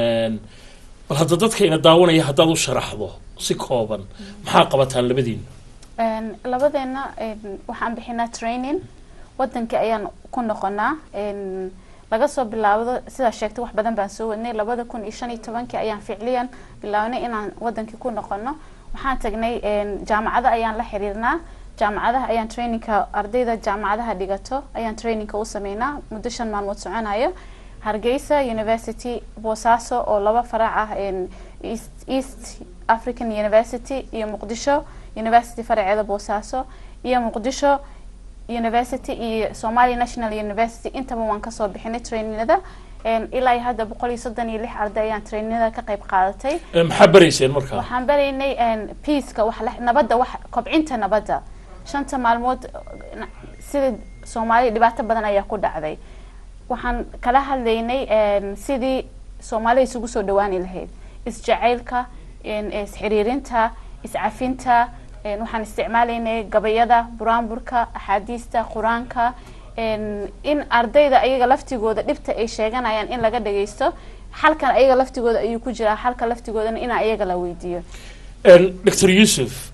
bal hadda dadka ina daawanaya haddaad u sharaxdo si kooban maxaa qabataan labadiina labadeena waxaan bixinaa training wadankii ayaan ku noqonaa laga soo bilaabdo sidaa sheegtay wax badan baan soo wadnay labada kun iyo shan iyo tobankii ayaan ficliyan bilaabnay inaan wadankii ku noqono waxaan tagnay jaamacado ayaan la xiriirnaa jaamacadaha ayaan trainingka ardayda jaamacadaha dhigato ayaan trainingka u sameynaa muddo shan maalmood soconayo hargeysa university boosaaso oo laba farac ah east african university iyo muqdisho university faraceeda boosaaso iyo muqdisho university iyo somalia national university intaba waan kasoo bixinay trainingada ilaa hadda boqol iyo soddon iyo lix arday ayaan trainingada ka qayb qaadatay maxaa barayseen markaa waxaan baraynay peaceka wax nabadda wax kobcinta nabadda shanta maalmood sida soomaaliya dhibaato badan ayaa ku dhacday waxaan kala hadlaynay sidii soomaalida isugu soo dhawaani lahayd isjacaylka isxiriirinta iscafinta waxaan isticmaalaynay gabayada buraanburka axaadiista qur-aanka in ardayda ayaga laftigooda dhibta ay sheeganayaan in laga dhageysto xalkan ayaga laftigooda ayuu ku jiraa xalka laftigoodana in ayaga la weydiiyo doctor yuusuf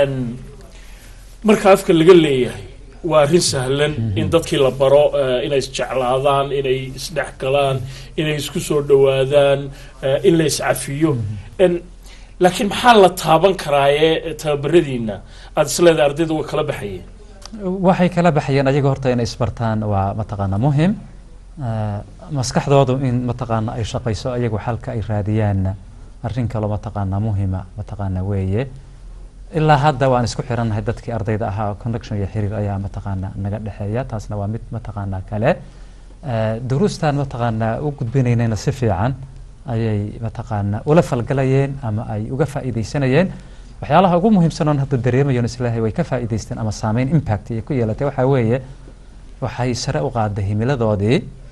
marka afka laga leeyahay waa arrin sahlan in dadkii la baro inay isjeclaadaan inay isdhex galaan inay isku soo dhawaadaan in la iscafiyo laakiin maxaa la taaban karaaye tababaradiina aada isleedahay ardayda way kala baxayeen waxay kala baxayeen ayaga horta inay isbartaan waa mataqaana muhim maskaxdoodu in mataqaana ay shaqayso ayagu xalka ay raadiyaanna arrin kaloo mataqaana muhima mataqaana weeye ilaa hadda waan isku xirannahay dadkii ardayda ahaa connection iyo xiriir ayaa mataqaana naga dhexeeya taasna waa mid mataqaana kale duruustan mataqaana u gudbinaynayna si fiican ayay mataqaana ula falgalayeen ama ay uga faa'iidaysanayeen waxyaalaha ugu muhiimsan oon hadda dareemayoon islaahay way ka faa'iidaysteen ama saameyn impact ay ku yeelatay waxaa weeye waxay sare u qaaday himiladoodii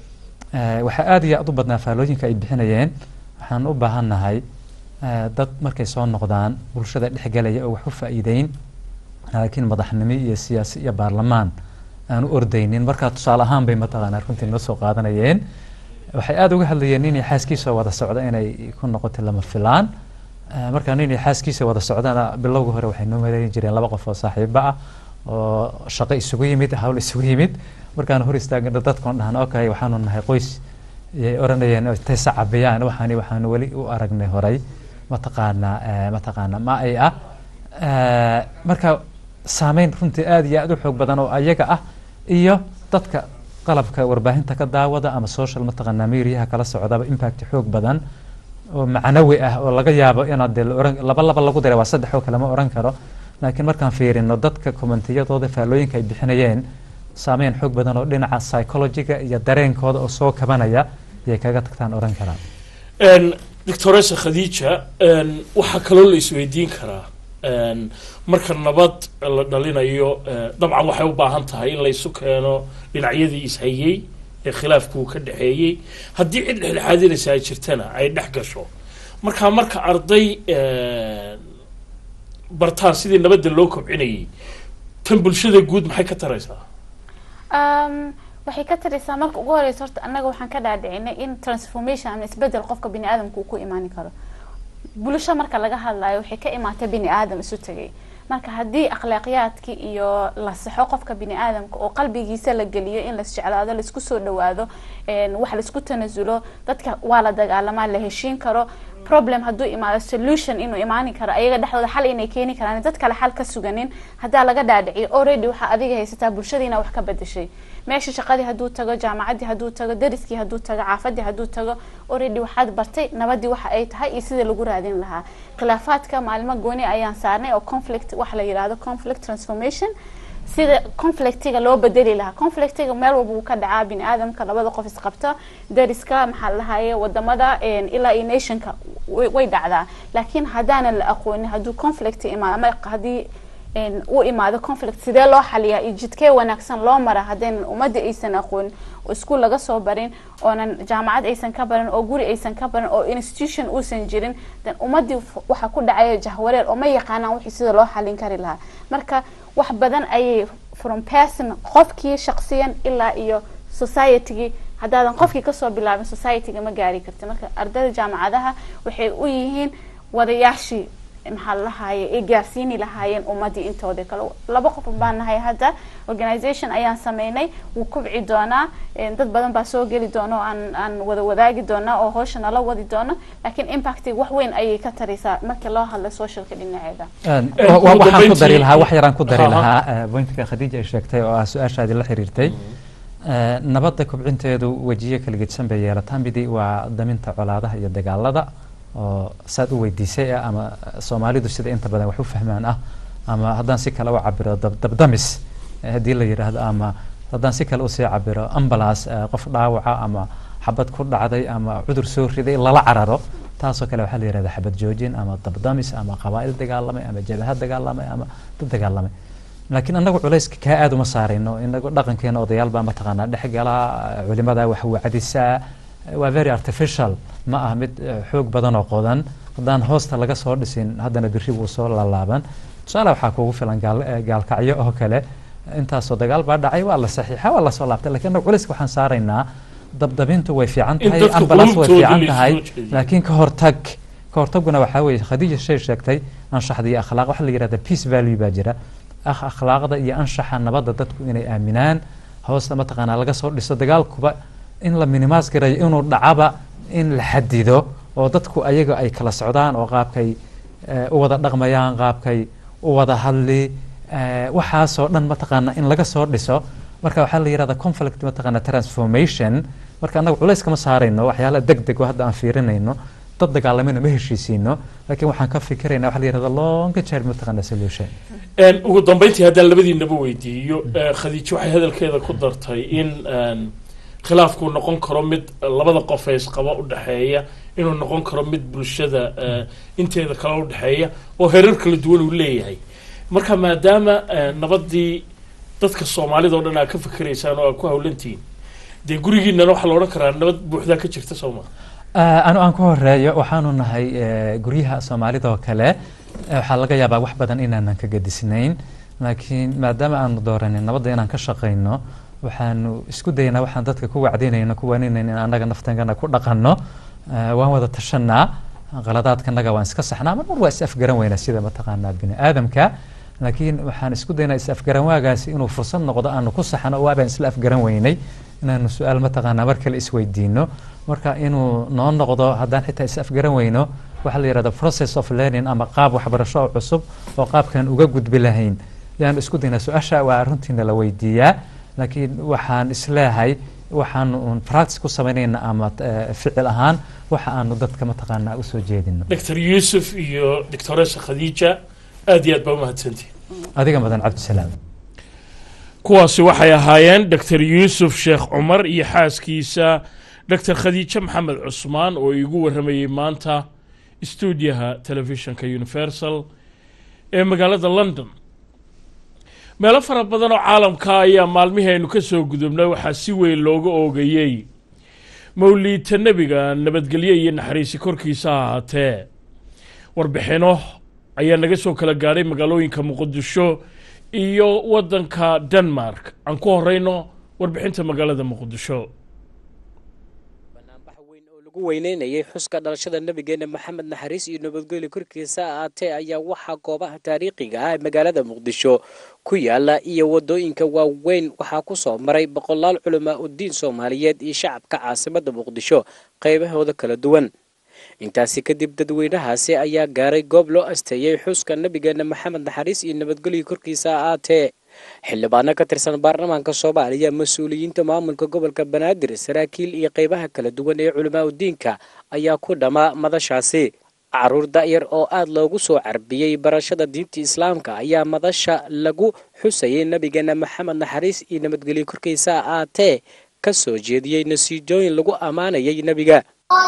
Eh, waxaa aad iyo aad u badnaa faalooyinka ay bixinayeen waxaan u baahannahay eh, dad markay soo noqdaan bulshada dhexgelaya oo wax u faa'iideyn laakiin madaxnimo iyo siyaasi iyo baarlamaan aan u ordaynin markaa tusaale ahaan bay mataqaanaa runtii noo soo qaadanayeen waxay aada uga hadlayeen inay xaaskiisa wada socda inay ku noqotay lama filaan Eh, markaa inay xaaskiisa wada socdana bilowga hore waxay noo maleyn jireen laba qof oo saaxiibo ah oo shaqo isugu yimid hawl isugu yimid markaan hor istaagna dadkan dhahan okay waxaanu nahay qoys yay oranayeen intay sacabiyaan waxaani waxaanu weli u aragnay horay mataqaanaa eh, mataqaanaa ma ay ah Eh, marka saameyn runtii aada iyo aada u xoog badan oo ayaga ah iyo dadka qalabka warbaahinta ka daawada ama social mataqaanaa mediaha kala socdaba impact xoog badan oo macnawi ah oo laga yaabo inaad dee la oran laba laba lagu diray waa saddex oo kale ma oran karo laakiin markaan fiirino dadka kommentiyadooda faalooyinka ay bixinayeen saameyn xoog badan oo dhinaca psychologiga iyo dareenkooda oo soo kabanaya ayay kaga tagtaan oran karaan Een, doctoresa khadiija een, waxaa kaloo la isweydiin karaa een, marka nabad la dhalinayo eh, dabcan waxay u baahan tahay in la isu keeno dhinacyadii ishayey ee khilaafku ka dhexeeyey haddii cid dhexdhexaadinaysa ay jirtana ay dhex gasho marka marka arday een, bartaan sidii nabadda loo kobcinayay tan bulshada guud maxay ka taraysaa Um, waxay ka taraysaa marka ugu horeysa horta annaga waxaan ka dhaadhicinay in transformation ama isbedel qofka bini aadamka uu ku imaani karo bulsho marka laga hadlayo waxay ka imaatay bini aadam isu tegay marka haddii akhlaaqiyaadkii iyo la saxo qofka bini aadamka oo qalbigiisa la geliyo in las jeclaado laisku soo dhawaado een, wax laisku tanasulo dadka waa la dagaalamaa la heshiin karo problem hadduu imaado solution inuu imaani karo ayaga dhexdooda xal inay keeni karaan dad kale xal ka suganin haddaa laga dhaadhiciyo already waxaa adiga haysataa bulshadiina wax ka bedeshay meesha shaqadii hadduu tago jaamacaddii hadduu tago dariskii hadduu tago caafadii hadduu tago already waxaad bartay nabadii waxa ay tahay iyo sida lagu raadin lahaa khilaafaadka maalmo gooni ayaan saarnay oo conflict waxa la yidhaahdo conflict transformation sida conflictiga loo bedeli lahaa conflictiga meel walba wuu ka dhacaa bini aadamka labada qof isqabta dariska maxaa la dhahaye wadamada een, ilaa iyo nationka way way dhacdaa laakiin haddaanan la aqoonin hadduu conflict imaado ama haddii een, uu imaado conflict sidee loo xaliyaa iyo jidkee wanaagsan loo mara haddaynan ummadda aysan aqoonin oo iskuul laga soo barin oonan jaamacad aysan ka barin oo guri aysan ka barin oo institution uusan jirin then ummaddii f- waxaa ku dhacaya jahwareer oo ma yaqaanaan wixii sida loo xalin kari lahaa marka wax badan ayay from person qofkii shaqsiyan ilaa iyo societygii haddaadan qofkii kasoo bilaabin societyga ma gaari karti marka ardayda jaamacadaha waxay u yihiin wadayaashii maxaa la lahaye ay gaarsiini lahaayeen ummadii intooda kale laba qof baan nahay hadda organisation ayaan sameynay wuu kubci doonaa een, dad badan baa soo geli doona oo aan aan wada wadaagi doonaa oo hawsha nala wadi doona laakiin impactiga wax weyn ayay ka taraysaa marka loo hadla socialka dhinaceeda Een, Een, wa- wa- ugu waxaan ku dambeyntii- dari lahaa wax yaraan ku dari Aha. lahaa eh, pointka khadiija ay sheegtay oo ah su-aashaadii la xiriirtay Eh, nabadda kobcinteedu wejiyo kala gedsan bay yeelataa midii waa daminta colaadaha iyo dagaalada oo saad u weydiisay ah ama soomaalidu sida inta badan wax u fahmaan ah ama haddaan si kale u cabiro dab- dabdamis eh, haddii la yidhaahdo ama haddaan si kale usii cabiro ambulance eh, qof dhaawaca ama xabad ku dhacday ama cudur soo riday lala cararo taasoo kale waxaa la yidhahdaa xabad joojin ama dabdamis ama qabaa'il dagaalamay ama jabahad dagaalamay ama dad dagaalamay laakiin anagu culayska kaa aada uma saarayno inagu dhaqankeena odayaal baa mataqaanaa dhex galaa culimada wax wacdisaa waa very artificial ma ah mid eh, xoog badan oo qodan haddaan hoosta laga soo dhisin haddana biri wuu soo lalaaban tusaale waxaa kugu filan gaal, eh, gaalkacyo oo kale intaasoo dagaal baa dhacay waa la saxiixa waa lasoo laabtay laakiin anagu culayska waxaan saaraynaa dabdabintu way fiican In tahay dadka ambulance way qulubtooda fiican la tahay isoo jeediyo. laakiin ka hortag ka hortaguna waxaa weeye khadiija shay sheegtay anshaxda iyo akhlaaq waxa la yidhahda peace value baa jira akh akhlaaqda iyo anshaxa nabadda dadku inay aaminaan hoosta mataqaanaa laga soo dhiso dagaalkuba in la minimaas garayo inuu dhacaba in la xadido oo dadku ayaga ay kala socdaan oo qaabkay eh, u wada dhaqmayaan qaabkay u wada hadli eh, waxaasoo dhan mataqaana in laga soo dhiso marka waxaa la yidhahda conflict mataqaana transformation marka annaga culays kama saarayno waxyaala deg deg oo hadda aan fiirinayno dad dagaalamayna ma heshiisiino laakiin waxaan ka fikiraynaa waxa la yidhahda longa term mataqaana solution Een, ugu dambeyntii haddaan labadiinaba weydiiyo eh, khadiijo waxay hadalkeeda ku dartay in een, khilaafku noqon karo mid labada qof ee isqaba u dhexeeya inuu noqon karo mid bulshada eh, inteeda kale u dhexeeya oo herar kala duwan uu leeyahay marka maadaama eh, nabadii dadka soomaalida oo dhan aad ka fikiraysaan oo aad ku hawlantihiin dee gurigiinana waxaa la odhan karaa nabad buuxdaa ka jirta soo maa anu aan ku horeeyo waxaanu nahay guryaha soomaalida oo kale waxaa laga yaabaa wax badan inaanan ka gadisnayn laakiin maadaama aanu dooranin nabadda inaan ka shaqayno waxaanu isku daynaa waxaan dadka ku wacdinayno ku waninayno in annaga naftangana ku dhaqanno waan wada tashanaa qaladaadkanaga waan iska saxnaa mar mar waa is afgaran weynaa sida mataqaanaa bini aadamka laakiin waxaan isku daynaa is afgaran waagaasi inuu fursad noqdo aanu ku saxno waabaan isla afgaran weynay inaanu su-aal mataqaanaa mar kale isweydiino marka inuu noo noqdo haddaan xitaa is afgaran weyno waxaa la yidhahda process of learning ama qaab waxbarasho oo cusub oo qaabkan uga gudbi lahayn yaanu isku daynaa su-aasha waa runtiina la weydiiyaa laakiin waxaan isleehay waxaanu un practice ku samaynayna ama ficil ahaan waxa aanu dadka mataqaanaa usoo jeedino doctor yuusuf iyo doctoresa khadiija aad iyo aad baa umahadsantihin adiga mudan cabdisalaam kuwaasi waxay ahaayeen doctor yuusuf sheekh cumar iyo xaaskiisa doctor khadiijo maxamed cusmaan oo iigu warramayey maanta stuudiyaha telefishinka universal ee magaalada london meelo fara badan oo caalamka ayaa maalmihii aynu ka soo gudubnay waxaa si weyn looga oogayey mawliidta nebiga nabadgelyo iyo naxariisi korkiisa ha ahaatee warbixino ayaa naga soo kala gaadhay magaalooyinka muqdisho iyo waddanka denmark aan ku horeyno warbixinta magaalada muqdisho lagu weyneynayay xuska dhalashada nabigeena maxamed naxariis iyo nabadgelyo korkiisa ahaatee ayaa waxaa goobaha taariikhiga ah ee magaalada muqdisho ku yaala iyo wadooyinka waaweyn waxaa ku soo maray boqolaal culamaa udiin soomaaliyeed iyo shacabka caasimada muqdisho qaybahooda kala duwan intaasi kadib dadweynahaasi ayaa gaaray goob loo asteeyey xuska nabigeena maxamed naxariis iyo nabadgelyo korkiisa ahaatee xildhibaano ka tirsan baarlamaanka soomaaliya mas-uuliyiinta maamulka gobolka banaadir saraakiil iyo qeybaha kala duwan ee culamaa udiinka ayaa ku dhammaa madashaasi caruur da'yar oo aad loogu soo carbiyey barashada diinta islaamka ayaa madasha lagu xusayay nabigeena maxamed naxariis iyo nabadgelyo korkiisa ahaatee ka soo jeediyey nasiijooyin lagu ammaanayay nebiga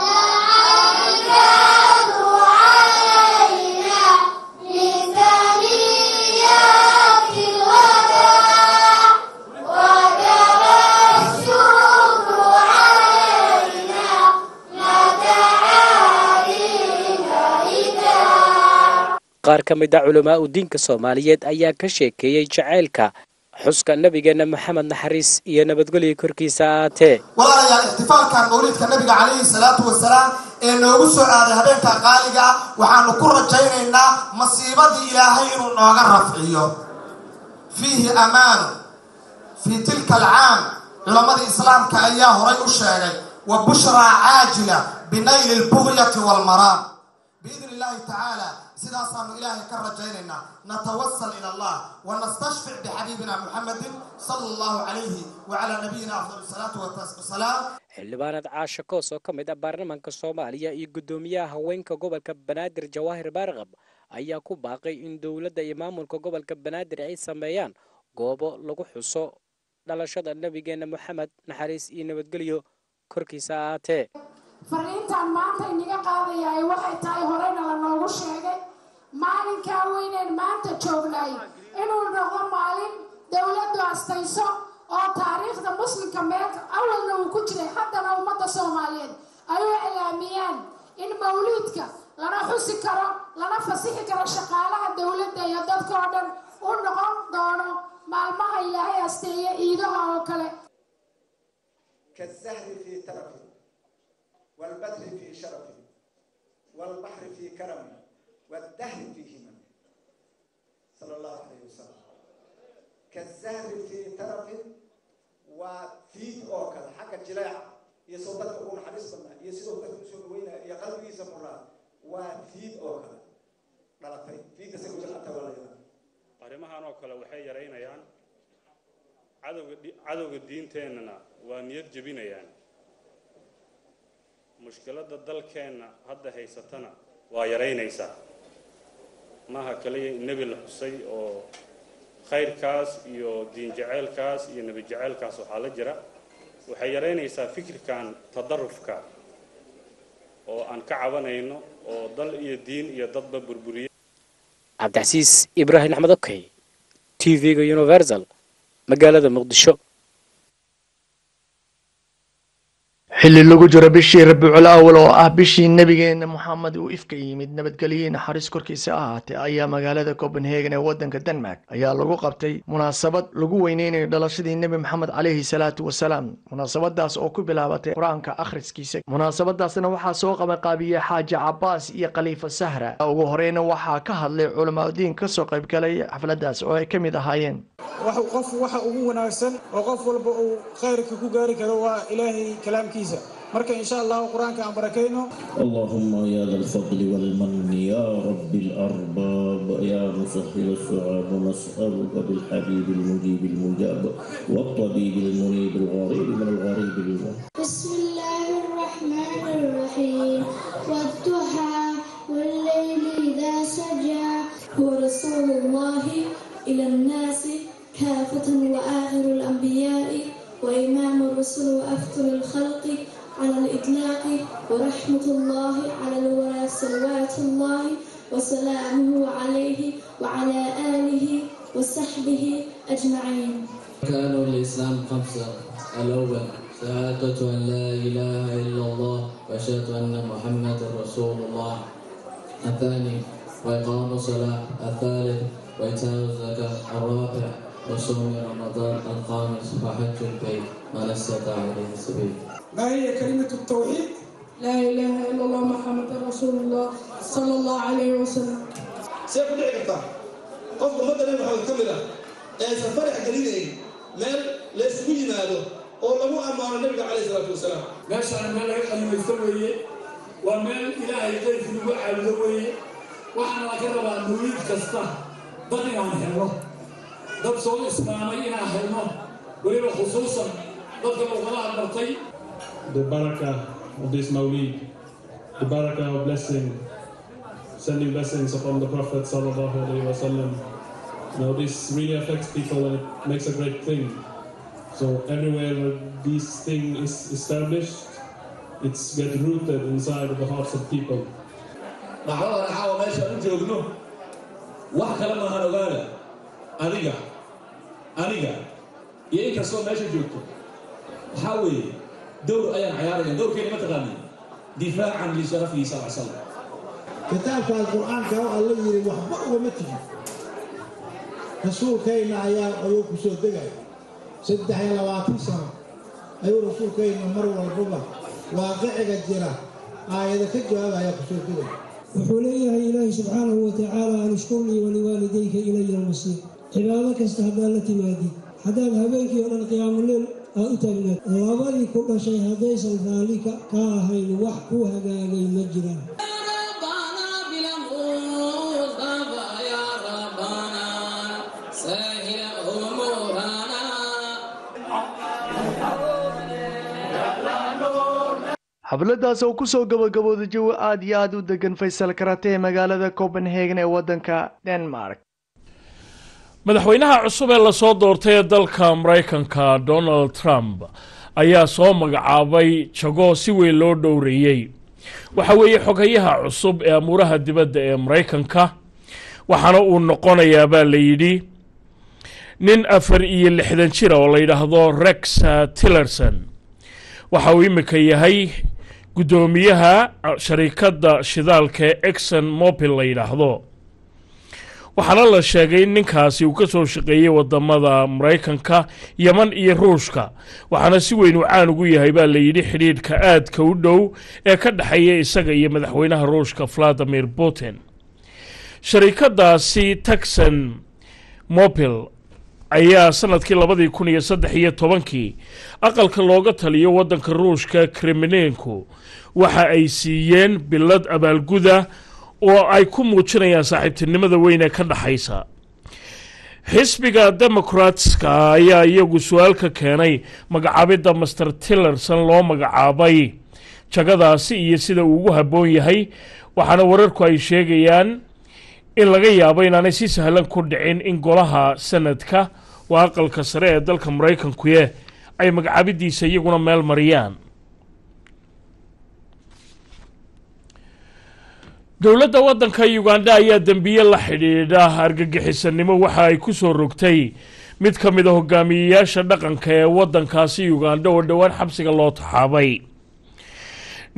qaar ka mid a culamaa udiinka soomaaliyeed ayaa ka sheekeeyey jacaylka xuska nabigeena maxamed naxariis iyo nabadgelyo korkiisa ahaatee walaalayaal ixtifaalkan mawliidka nabiga calayhi salaatu wasalaam ee noogu soo aaday habeenka qaaliga ah waxaanu ku rajaynaynaa masiibadii ilaahay inuu nooga rafciyo fiihi amaanu fii tilka alcaam culammadii islaamka ayaa horay u sheegay wa bushraa caajila binayli lbugyati waalmaraam biidni illaahi tacaala sidaasaanu ilaahay ka rajaynaynaa natawasal ila allah wanastashfic bixabiibina muxamedin sala allahu calayhi wacalaa nabiyina afdal salaatu wasalaam xildhibaanad caasha koos oo ka mid ah baarlamaanka soomaaliya iyo guddoomiyaha haweenka gobolka banaadir jawaahir baarqab ayaa ku baaqay in dowladda iyo maamulka gobolka banaadir ay sameeyaan goobo lagu xuso dhalashada nabigeena moxamed naxariis iyo nabadgelyo korkiisa ahaatee fariintan maanta inaga qaadayaay waxay tahay horeyna la noogu sheegay maalinkaa weyneen maanta joognay inuu noqdo maalin dowladdu astayso oo taariikhda muslimka meel awalna uu ku jiray haddana ummadda soomaaliyeed ay u iclaamiyaan in mawliidka lana xusi karo lana fasixi karo shaqaalaha dowladda iyo dadka oo dhan u noqon doono maalmaha ilaahay asteeye ciidaha oo kale والبدر في شرفه والبحر في كرمه والدهر في هممه صلى الله عليه وسلم كالزهر في ترف وفي أوكل حق الجلاع يصدق أقول حديث بنا يسير أكثر سوى وين يقلب يسمى وفي أوكل لا في في تسكت الأنت ولا يلا arrimahan oo kale waxay yaraynayaan cadowga cadowga diinteennana waa niyad jebinayaan mushkiladda dalkeenna hadda haysatana waa yaraynaysaa maaha kaliya nebi la xusay oo khayrkaas iyo diin jaceylkaas iyo nebi jaceylkaas waxaa la jira waxay yaraynaysaa fikirkan tadarufka oo aan ka cabanayno oo dal iyo diin iyo dadba burburiya cabdicasiis ibraahim axmed okey t v-ga universal magaalada muqdisho xilli lagu jiro bishii rabiicul awal oo ah bishii nebigeena moxamed uu ifka yimid nabadgelye naxariis korkiisa ahaatee ayaa magaalada copenhagen ee wadanka denmark ayaa lagu qabtay munaasabad lagu weyneynayo dhalashadii nebi maxamed caleyhi salaatu wasalaam munaasabadaas oo ku bilaabatay qur-aanka akhriskiisa munaasabadaasna waxaa soo qabanqaabiyey xaaji cabaas iyo khaliifa sahra ugu horeyna waxaa ka hadlay culamaadiin kasoo qaybgalay xafladaas oo ay ka mid ahaayeen qof waxa ugu wanaagsan oo qof walba uu khayrka ku gaari karo waa ilaahay kalaamkiisa marka insha allahu qur-aanka aan barakayno اللهم يا ذا الفضل والمن يا رب الأرباب يا مسهل الصعاب نسألك بالحبيب المجيب المجاب والطبيب المنيب الغريب من الغريب المنيب بسم الله الرحمن الرحيم والضحى والليل إذا سجى هو رسول الله إلى الناس كافة وآخر الأنبياء وإمام الرسل وأفضل الخلق على الإطلاق ورحمة الله على الورى صلوات الله وسلامه عليه وعلى آله وصحبه أجمعين أركان الإسلام خمسة الأول شهادة أن لا إله إلا الله وأشهد أن محمدا رسول الله الثاني وإقام الصلاة الثالث وإيتاء الزكاة الرابع وصوم رمضان الخامس وحج البيت من استطاع إليه سبيل ما هي كلمة التوحيد لا إله إلا الله محمد رسول الله صلى الله عليه وسلم see ku dhici kartaa qofka ummadda nabi maxamed ka mid ah ee aysan farax gelinayn meel la isugu yimaado oo lagu ammaano nabiga calayhi salaatu wasalaam meeshaan meel laga qalimaysto weeye waa meel ilaahay qayrkii lagu caabudo weeye waxaana laga rabaa mawliid kasta dad inaan helno dad soo islaamay inaan helno weliba khusuusan dadka luqadaha bartay the barakah of this Mawlid, the barakah of blessing, sending blessings upon the Prophet sallallahu alaihi wasallam. Now this really affects people and it makes a great thing. So everywhere where this thing is established, it's get rooted inside of the hearts of people. dhacdada caawa meeshaan u joogno wax kale maahan ogaada adiga aniga iyo inkastoo meesha joogto waxaa weeye dowr ayaan cayaaraya dowrkeena ma taqaani difaacan lisharafihi sal l slam kitaabka alqur'aanka oo alla yidhi waxba ugama tigi rasuulkayna ayaa ayuu ku soo degaya saddex iyo labaatan sano ayuu rasuulkayna mar walbaba waaqiciga jira aayada ka jawaabaya ku soo degaya wuxuu leeyahay ilaahi subxaanahu watacaala an ishkurlii waliwaalidayka ilaya almasiir cibaado kasta haddaad la timaadid haddaad habeenkii oo dhan qiyaamuleel aad u taagnaad labadii ku dhashay haddaysan raalli ka ahayn wax ku hagaagay ma jiraan xafladaas oo kusoo gabagabooda jawi aad iyo aad u degan faysal karate ee magaalada copenhagen ee wadanka denmark madaxweynaha cusub ee lasoo doortay ee dalka maraykanka donald trump ayaa soo magacaabay jago si weyn loo dhowreeyey waxa weeye xogayaha cusub ee amuuraha dibadda ee maraykanka waxaana uu noqonayaa baa la yidhi nin afar iyo lixdan jira oo la yidhaahdo rex tillerson waxa uu imika yahay guddoomiyaha sharikadda shidaalka ee exon mobil la yidhaahdo waxaana la sheegay in ninkaasi uu ka soo shaqeeyey wadamada maraykanka yeman iyo ruushka waxaana si weyn uu caan ugu yahay baa la yidhi xidhiidhka aadka u dhow ee ka dhexeeya isaga iyo madaxweynaha ruushka valadimir putin sharikadaasi texan mobil ayaa sanadkii labadii kun iyo saddex iyo tobankii aqalka looga taliyo waddanka ruushka kremlinku waxa ay siiyeen bilad abaalguda oo ay ku muujinayaan saaxiibtinimada weyn ee ka dhexaysa xisbiga democratska ayaa iyagu su-aal ka keenay magacaabidda master tillerson loo magacaabay jagadaasi iyo sida uu ugu habboon yahay waxaana wararku ay sheegayaan in laga yaabo inaanay si sahlan ku dhicin in golaha sanadka waa aqalka sare ee dalka maraykankuye ay magacaabidiisa iyaguna meel mariyaan dowladda waddanka uganda ayaa dembiye la xidhiidha argagixisanimo waxa ay ku soo rogtay mid ka mid a hogaamiyeyaasha dhaqanka ee waddankaasi uganda oo dhowaan xabsiga loo taxaabay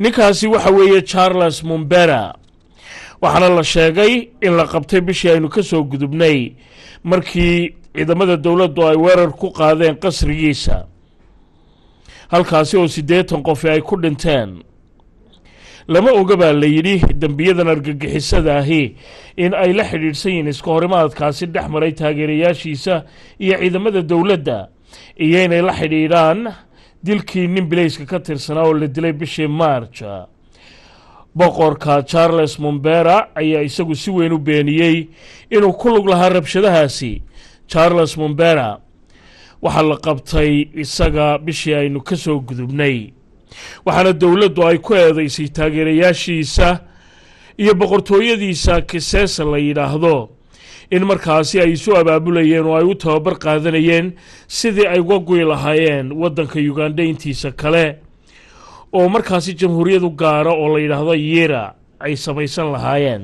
ninkaasi waxa weeye charles mumbera waxaana la sheegay in la qabtay bishii aynu ka soo gudubnay markii ciidamada dowladdu ay weerar ku qaadeen qasrigiisa halkaasi oo siddeetan qofi ay ku dhinteen lama oga baa la yidhi dembiyadan argagixisada ahi in ay la xidhiidhsan yihiin iska horimaadkaasi dhex maray taageerayaashiisa iyo ciidamada dowladda iyo inay la xidhiidhaan dilkii nin bilayska ka tirsanaa oo la dilay bishii marj boqorka charles mumbera ayaa isagu si weyn u beeniyey inuu ku lug lahaa rabshadahaasi charles mumbera waxaa la qabtay isaga bishii aynu ka soo gudubnay waxaana dowladdu ay ku eedaysay taageerayaashiisa iyo boqortooyadiisa kisesa la yidhaahdo in markaasi ay isu abaabulayeen oo ay u tababar qaadanayeen sidii ay uga guyi lahaayeen waddanka uganda intiisa kale oo markaasi jamhuuriyadu gaara oo la yidhaahdo yira ay samaysan lahaayeen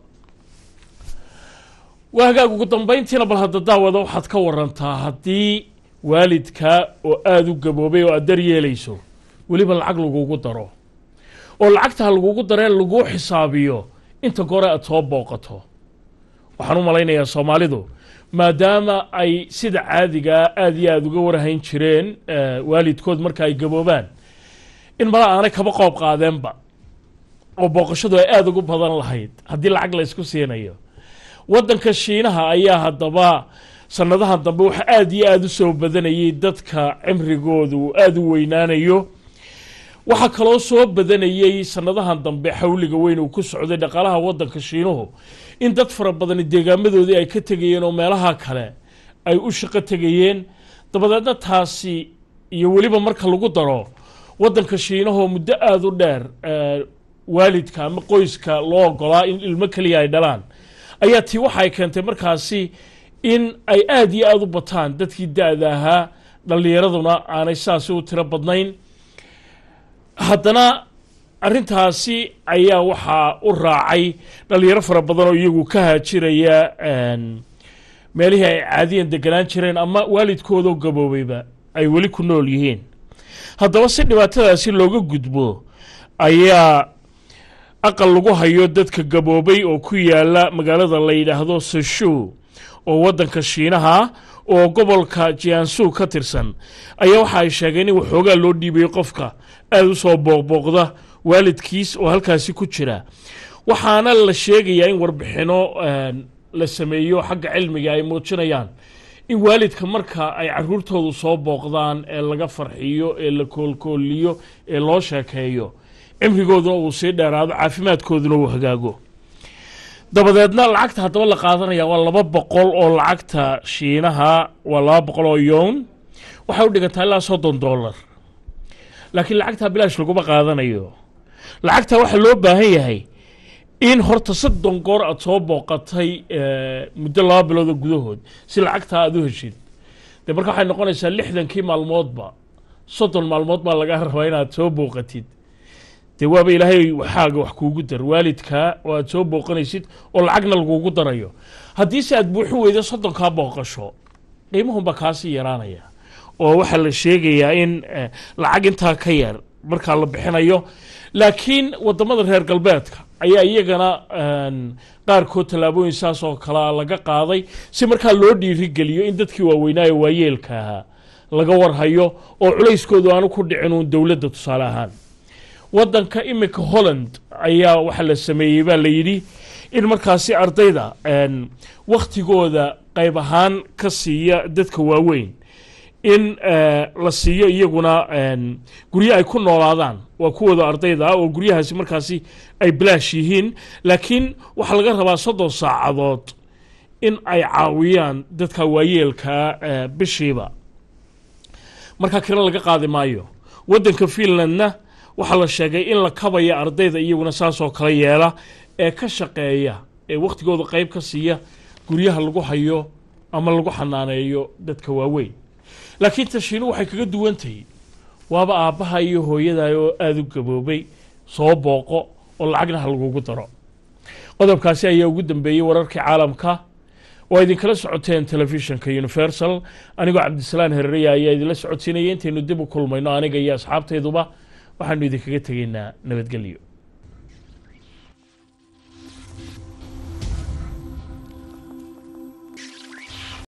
waa hagaag ugu dambayntiina bal hadda daawada waxaad ka warantaa haddii waalidka oo aada u gaboobay oo aad dar yeelayso weliba lacag lagugu daro oo lacagtaa lagugu daree laguu xisaabiyo inta gore aad soo booqato waxaan u malaynayaa soomaalidu maadaama ay sida caadigaa aada iyo aada uga warhayn jireen waalidkood marka ay gaboobaan in mala aanay kaba qoob qaadeenba oo booqashadu ay aada ugu badan lahayd haddii lacag la ysku siinayo waddanka shiinaha ayaa haddaba sanadahan dambe waxa aada iyo aada u soo badanayay dadka cimrigooda uu aada u weynaanayo waxaa kaloo soo badanayey sanadahan dambe xawliga weyn uu ku socday dhaqaalaha waddanka shiinuhu in dad fara badani deegaamadoodii ay ka tegayeen oo meelaha kale ay u shaqo tegayeen dabadeedna taasi iyo weliba marka lagu daro waddanka shiinahoo muddo aada u dheer waalidka ama qoyska loo ogolaa in ilmo keliya ay dhalaan ayaa tii waxay keentay markaasi in ay aada iyo aada u bataan dadkii da-da ahaa dhallinyaraduna aanay saasi u tiro badnayn haddana arrintaasi ayaa waxaa u raacay dhallinyaro fara badan oo iyagu ka haajiraya meelihii ay caadiyan deganaan jireen ama waalidkoodoo gaboobayba ay weli ku nool yihiin haddaba si dhibaatadaasi looga gudbo ayaa aqal lagu hayo dadka gaboobay oo ku yaala magaalada la yidhaahdo sashu oo waddanka shiinaha oo gobolka jiansu ka tirsan ayaa waxa ay sheegeen in waxoogaa loo dhiibayo qofka aada u soo booqbooqda waalidkiis oo halkaasi ku jira waxaana la sheegayaa in warbixino la sameeyo xagga cilmiga ay muujinayaan in waalidka marka ay caruurtoodu soo booqdaan ee laga farxiyo ee la koolkooliyo ee loo sheekeeyo cimrigooduna uu sii dheeraado caafimaadkooduna uu hagaago dabadeedna lacagta haddaba la qaadanaya waa laba boqol oo lacagta shiinaha waa laba boqol oo yown waxay u dhigantaa ilaa soddon dollar laakiin lacagtaa bilaash laguma qaadanayo lacagtaa waxaa loo baahan yahay in horta soddon goor aada soo booqatay muddo laba bilooda gudahood si lacagtaa aada u heshid dee marka waxay noqonaysaa lixdankii maalmoodba soddon maalmood baa laga rabaa inaad soo booqatid dee waaba ilaahay waxaaga wax kuugu dar waalidkaa oo aad soo booqanaysid oo lacagna lagugu darayo haddiise aad buuxin weydo soddonkaa booqasho qiimahunba kaasii yaraanaya oo waxaa la sheegayaa in lacag intaa ka yar markaa la bixinayo laakiin wadamada reer galbeedka ayaa iyagana qaarkood tallaabooyin saas oo kalea laga qaaday si markaa loo dhiirigeliyo in dadkii waaweynaayo waayeelka ahaa laga warhayo oo culayskoodu aanu ku dhicin uun dowladda tusaale ahaan waddanka iminka holland ayaa waxaa la sameeyey baa la yidhi in markaasi ardayda wakhtigooda qayb ahaan ka siiya dadka waaweyn in la siiyo iyaguna guryo ay ku noolaadaan waa kuwooda ardayda ah oo guryahaasi markaasi ay bilaash yihiin laakiin waxaa laga rabaa soddon saacadood in ay caawiyaan dadka waayeelkaa bishiiba markaa kira laga qaadi maayo waddanka finlandna waxaa la sheegay in la kabaya ardayda iyaguna saasoo kale yeela ee ka shaqeeya ee wakhtigooda qayb ka siiya guryaha lagu hayo ama lagu xanaaneeyo dadka waaweyn laakiin tashiinu waxay kaga duwan tahay waaba aabbaha iyo hooyaday oo aada u gaboobay soo booqo oo lacagna ha lagugu daro qodobkaasi ayaa ugu dambeeyey wararkii caalamka oo idinkala socoteen telefishinka universal anigoo cabdisalaan herereya ayaa idinla socodsiinaya intaynu dib u kulmayno aniga iyo asxaabtayduba waxaanu idinkaga tegaynaa nabadgelyo